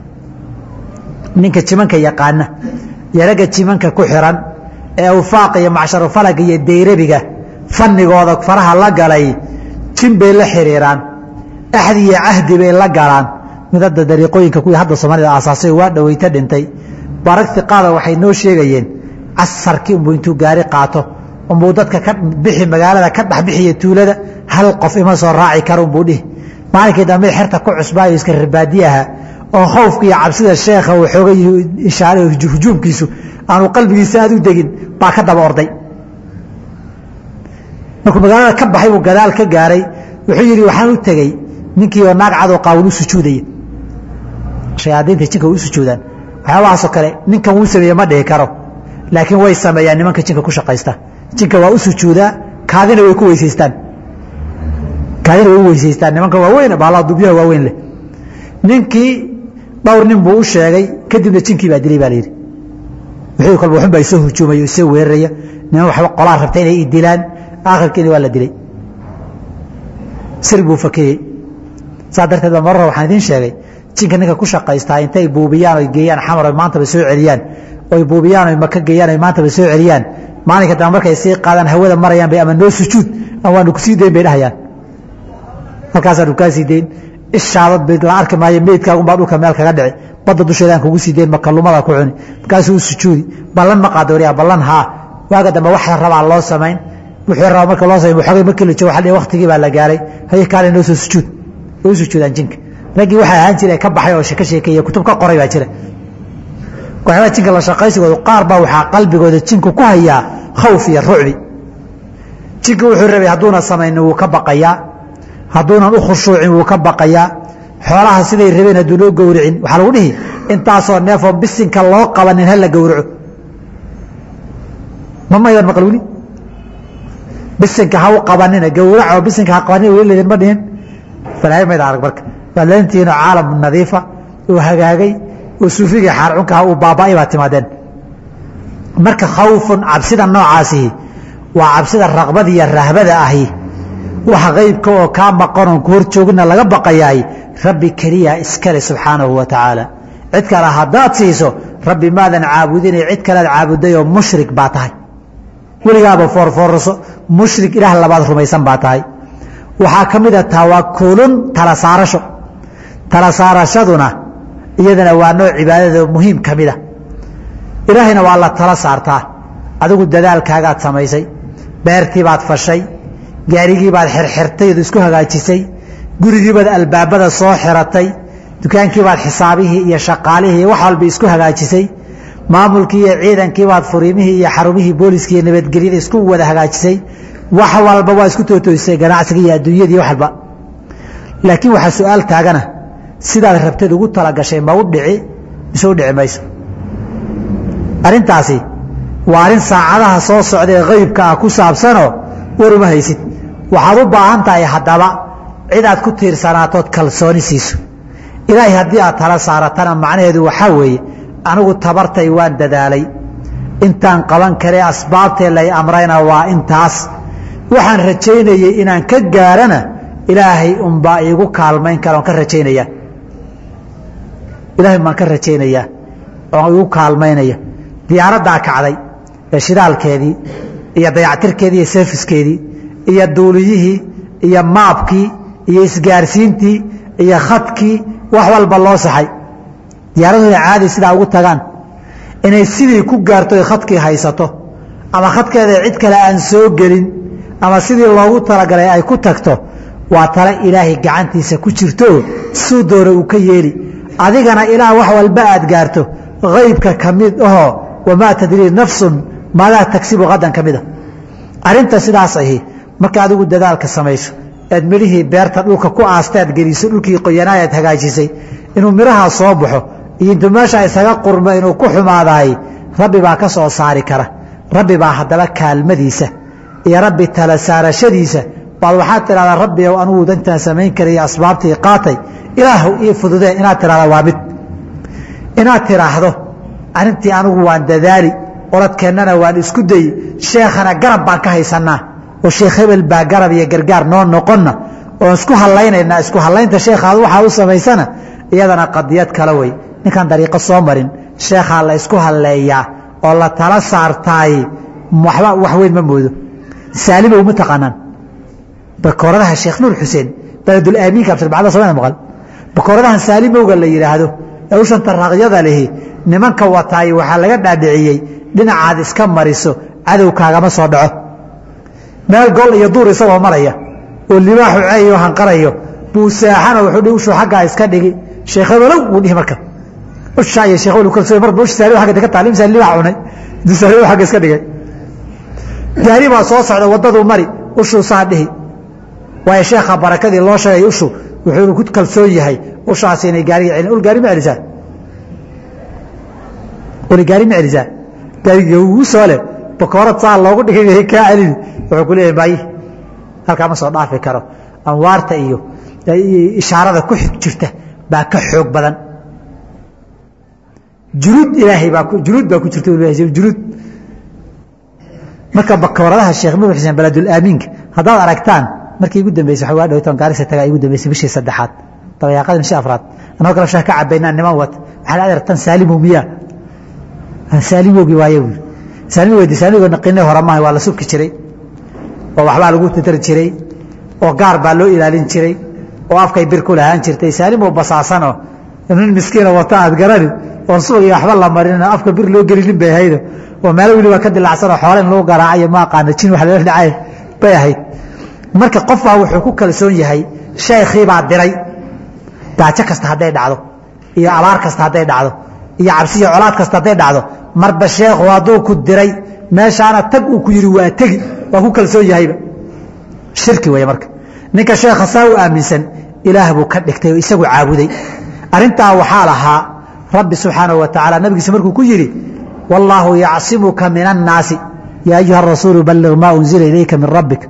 [SPEAKER 1] ninka jimanka yaqaana iyo ragga jimanka ku xiran ee awfaaq iyo macsharufalaga iyo dayrabiga fanigooda faraha la galay jin bay la xiriiraan axdi iyo cahdi bay la galaan mid hadda dariiqooyinka kuwii hadda soomaalida aasaasay waa dhaweyta dhintay barag iqaada waxay noo sheegayeen casarkii unbuu intuu gaari qaato unbuu dadka ka bixi magaalada ka dhexbixiya tuulada hal qof ima soo raaci kara unbuu dhihi maalinkii dambe xerta ku cusbaayo iska ribaadiyaha oo khowfka iyo cabsida sheekha uu xooga ishaare hujuumkiisu aanu qalbigiisa aad u degin baa ka daba orday markuu magaalada ka baxay buu gadaal ka gaaray wuxuu yidhi waxaan u tegey ninkii oo naag cadoo qaawil u sujuudaya shayaadiinta jinka way u sujuudaan waxyaabahaasoo kale ninkan wuu sameeye ma dhihi karo laakiin way sameeyaan nimanka jinka ku shaqaysta jinka waa u sujuudaa kaadina way ku weysaystaan kaadina way u weysaystaan nimanka waaweyn baala dubyaha waaweyn leh ninkii dhowr nin buu u sheegay kadibna jinkii baa dilay baa la yidhi wixii kolba waxun baa isoo hujuumaya isoo weeraraya niman waxba qolaa rabta inay i dilaan aakhirkiina waa la dilay sir buu fakeyey saa darteed ba marra waxaan idiin sheegay jinka ninka ku shaqaystaa intay buubiyaan oy geeyaan xamar oy maantaba soo celiyaan oy buubiyaan oy maka geeyaan oy maantaba soo celiyaan maalinka dambe markay sii qaadaan hawada marayaan bay ama noo sujuud ama waanu kusii dayn bay dhahayaan halkaasaanu kaa sii dayn ishaadad bay la arki maayo meydkaagunbaa dhulka meel kaga dhici badda dusheedaan kugu sii dayn makalumada ku cuni markaasuu u sujuudi ballan ma qaado wariyaa ballan haa waaga dambe waxa rabaa loo samayn wuxuu rabaa marka loo samayn waxoogay markii la joogo waxa waqtigii baa la gaaray haye kaale noo soo sujuud way u sujuudaan jinka raggii waxaa ahaan jiray ka baxay oo ka sheekeeye kutub ka qoray baa jira waxyaabaa jinka la shaqaysigooda qaar baa waxaa qalbigooda jinku ku hayaa khawf iyo rucbi jinka wuxuu rabay hadduuna samaynin wuu ka baqayaa hadduunan u khushuucin wuu ka baqayaa xoolaha siday rabeen hadduu loo gowricin waxaa lagu dhihi intaasoo neefoo bisinka loo qabanin hala gowraco ma maydan maqal weli bisinka ha u qabanina gowraco bisinka ha qabanina weli laydin ma dhihin balaayo mayda arag marka waa leentiinoo caalam nadiifa uu hagaagay oo suufigii xaarcunkaha uu baaba'ay baa timaadeen marka khawfun cabsida noocaasihi waa cabsida raqbada iyo rahbada ahi waxa qaybka oo kaa maqanoon ku hor joogina laga baqayaay rabbi keliya iskale subxaanahu wa tacaala cid kale haddaad siiso rabbi maadan caabudinay cid kalead caabuday oo mushrik baa tahay weligaaba foorfoorso mushrik ilaah labaad rumaysan baa tahay waxaa ka mid a tawakulun tala saarasho tala saarashaduna iyadana waa nooc cibaadada muhiim ka mida ilaahayna waa la tala saartaa adigu dadaalkaagaad samaysay beertii baad fashay gaarigii baad xirxirtay ood isku hagaajisay gurigii baad albaabada soo xiratay dukaankii baad xisaabihii iyo shaqaalihii iyo wax walba isku hagaajisay maamulkii iyo ciidankii baad furiimihii iyo xarumihii booliskii iyo nabadgelyada isku wada hagaajisay wax walba waa isku tootoysay ganacsiga iyo adduunyadii wax walba laakiin waxaa su-aal taagana sidaad rabteed ugu talagashay ma u dhici mise u dhici mayso arrintaasi waa arrin saacadaha soo socda ee qaybka ah ku saabsanoo war uma haysid waxaad u baahan tahay haddaba cid aad ku tiirsanaatood kalsooni siiso ilaahay haddii aad tala saaratana macnaheedu waxaa weeye anigu tabartay waan dadaalay intaan qaban karee asbaabtee lay amrayna waa intaas waxaan rajaynayey inaan ka gaarana ilaahay unbaa iigu kaalmayn kara oon ka rajaynaya ilahay baan ka rajaynayaa oon igu kaalmaynaya diyaaraddaa kacday ee shidaalkeedii iyo dayactirkeedii iyo seefiskeedii iyo duuliyihii iyo maabkii iyo isgaarsiintii iyo khadkii wax walba loo saxay diyaaradooda caadi sidaa ugu tagaan inay sidii ku gaarto ay khadkii haysato ama khadkeeda cid kale aan soo gelin ama sidii loogu talagalay ay ku tagto waa tale ilaahay gacantiisa ku jirto suu doona uu ka yeeli adigana ilaa wax walba aad gaarto haybka ka mid ahoo wamaa tadrii nafsun maadaa tagsibu hadan ka mida arinta sidaas ahi marka adigu dadaalka samayso eed midhihii beerta dhulka ku aastaad geliso dhulkii qoyanaa aad hagaajisay inuu midhahaa soo baxo iyo intuu meesha isaga qurmo inuu ku xumaadaay rabbi baa ka soo saari kara rabbi baa haddaba kaalmadiisa iyo rabbi tala saarashadiisa baad waxaad tidhahdaa rabbi ow anugu dantaan samayn karaya asbaabtii qaatay ilaahu ii fududee inaad tidhahda waa mid inaad tidhaahdo arrintii anigu waan dadaali oradkeennana waan isku dayi sheekhana garab baan ka haysanaa oo sheekh hebel baa garab iyo gargaar noo noqonna oon isku hallaynaynaa isku hallaynta sheekhaad waxaa u samaysana iyadana qadiyad kale wey ninkaan dariiqo soo marin sheekhaa la isku halleeyaa oo la tala saartaay waxba wax weyn ma moodo saalimow ma taqaanaan bakooradaha sheekh nuur xuseen beledul aamiinka absarbacda soomana maqal bakooradahan saalimowga la yidhaahdo ee ushan taraqyada lihi nimanka wataay waxaa laga dhaadhiciyey dhinacaad iska mariso cadow kaagama soo dhaco meel gol iyo duur isagoo maraya oo libaaxu ceeyo hanqarayo buu saaxana wuxuu dhi ushuu xaggaa iska dhigi sheekh hebalow wuu dhihi marka ushaa iyo sheekh hebel kalsooy marba ush saaliw xagga ka taalim saali libaax cunay intuu saaliw xagga iska dhigay gaari baa soo socda waddaduu mari ushuu saa dhihi waayo sheekha barakadii loo sheegay ushu wuxuu ku kalsoon yahay ushaasi inay gaariga celin ul gaari ma celisaa uli gaari ma celisaa gaariga ugu soo leh bakoorad saa loogu dhigay kaa celini wuxuu ku leeyahay may halkaa ma soo dhaafi karo anwaarta iyo ishaarada ku xig jirta baa ka xoog badan juruud ilaahay baa juruud baa ku jirta juruud marka bakooradaha sheekh nuur xuseen beledul aamiinka haddaad aragtaan markii igu dambeysay waxaa waa dhowtaan gaarisa tagaa igu dambeysay bishii saddexaad dabayaaqada bishii afraad anagoo kale shaah ka cabaynaa niman wata waxaa la adeertan saalimow miyaa saalimowgii waaye buuri saalimo weydi saalimowga naqinay hore maaha waa la subki jiray oo waxbaa lagu tatari jiray oo gaar baa loo ilaalin jiray oo afkay bir ku lahaan jirtay saalimow basaasanoo nin miskiina wata aad garani oon subag iyo waxba la marin afka bir loo gelinin bay ahaydo oo meelo weliba ka dilacsanoo xoole in lagu garaacayo ma aqaana jin wax lala dhacay bay ahayd marka qofbaa wuxuu ku kalsoon yahay sheekhiibaa diray daajo kasta hadday dhacdo iyo abaar kasta hadday dhacdo iyo cabsiyo colaad kasta hadday dhacdo marba sheekhu hadduu ku diray meeshaana tag uu ku yidhi waa tegi waa ku kalsoon yahayba shirki weeye marka ninka sheekha saa u aaminsan ilaah buu ka dhigtay oo isagu caabuday arrintaa waxaa lahaa rabbi subxaanahu wa tacaala nabigiisa markuu ku yidhi wallaahu yacsimuka min annaasi yaa ayuha rasuulu balliq maa unzila ilayka min rabbik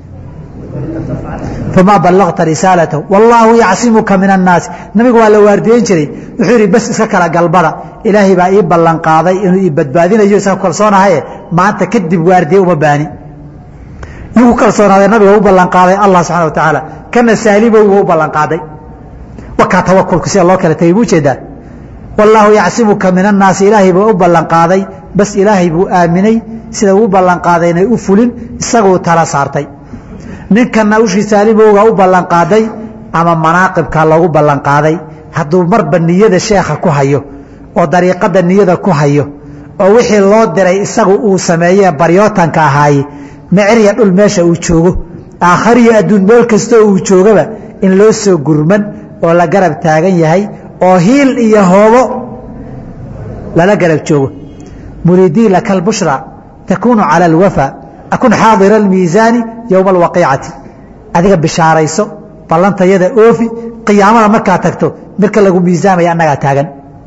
[SPEAKER 1] famaa ballaqta risaalatahu wallaahu yacsimuka min annaasi nabigu waa la waardiyen jiray wuxuu yidhi bas iska kala galbada ilaahay baa ii ballanqaaday inuu ii badbaadinayo isaga kalsoonahaye maanta kadib waardiye uma baani inuu ku kalsoonaaday nabiga u ballanqaaday allah subxana wa tacaala kana saalimow u ballanqaaday wakaa tawakulka sida loo kala tegay buu jeedaa wallaahu yacsimuka min annaasi ilaahay buu u ballanqaaday bas ilaahay buu aaminay sida uu ballanqaaday inay u fulin isaguu tala saartay ninkana ushii saalimowga u ballanqaaday ama manaaqibka loogu ballanqaaday hadduu marba niyada sheekha ku hayo oo dariiqada niyada ku hayo oo wixii loo diray isagu uu sameeye baryootanka ahaaye meceriya dhul meesha uu joogo aakhariyo adduun meel kastoo uu joogaba in loo soo gurman oo la garab taagan yahay oo hiil iyo hoobo lala garab joogo muridii laka albushra takuunu cala alwafa akun xaadira almiisaani yowma alwaqiicati adiga bishaarayso ballantayada oofi qiyaamada markaa tagto marka lagu miisaamaya annagaa taagan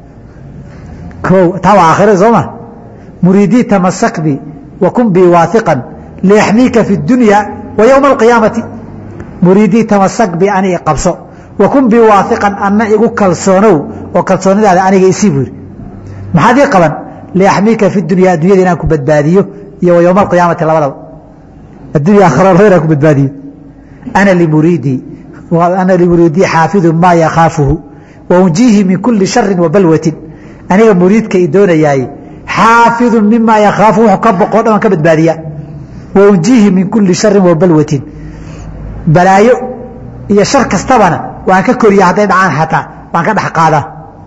[SPEAKER 1] o taa waa aakhira soo ma muriidii tamasak bi wa kun bii waahiqan liyaxmiika fi اdunya wa yowma alqiyaamati muriidii tamasak bi ani qabso wa kun bii waahiqan anna igu kalsoonow oo kalsoonidaada aniga isii buu yidhi maxaad ii qaban liaxmiika fi dunya addunyada inaan ku badbaadiyo iyo wa yowma alqiyaamati labadaba addunya aakhira labada inaan ku badbaadiyo ana limuriidii ana limuriidii xaafidu maa yakhaafuhu wa unjiihi min kuli sharin wa balwatin aniga muriidka i doonayaay xaafidu mima yakhaafu wuxuu ka boqoo dhan waan ka badbaadiya wa unjiihi min kuli sharin wa balwatin balaayo iyo shar kastabana waan ka koriya hadday dhacaan xataa waan ka dhex qaadaa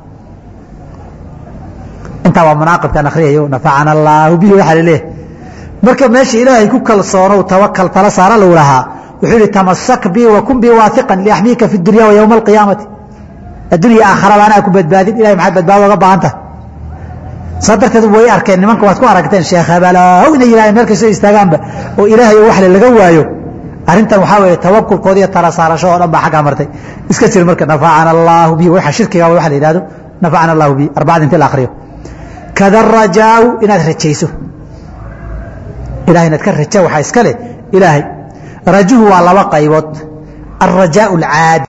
[SPEAKER 1] intaa waa munaaqibkaan akhriyayo nafacana allaahu bihi waxaa laleeyahay marka meesha ilaahay ku kalsoonow tawakal tala saara lagu lahaa wuxuu yihi tamasak bi wa kun bi waahiqan liaxmiika fi dunya wa yowma alqiyaamati addunya aakhara anaa ku badbaadin ilahay maxaad badbaado oga baahan tahay saa darteed way arkeen nimanka waad ku aragteen sheekh habalow inay yidhahdeen meel kastoo istaagaanba oo ilaahay oo waxle laga waayo arrintan waxaa weeye tawakulkooda iyo tala saarasho oo dhan baa xaggaa martay iska jir marka nafacana allaahu bi waxa shirkiga waxa la yidhahdo nafacana allahu bi arbacada intii la akhriyo kada rajaau inaad rajayso ilahay inaad ka raja waxaa iska leh ilaahay rajuhu waa laba qaybood alrajaau alcaadi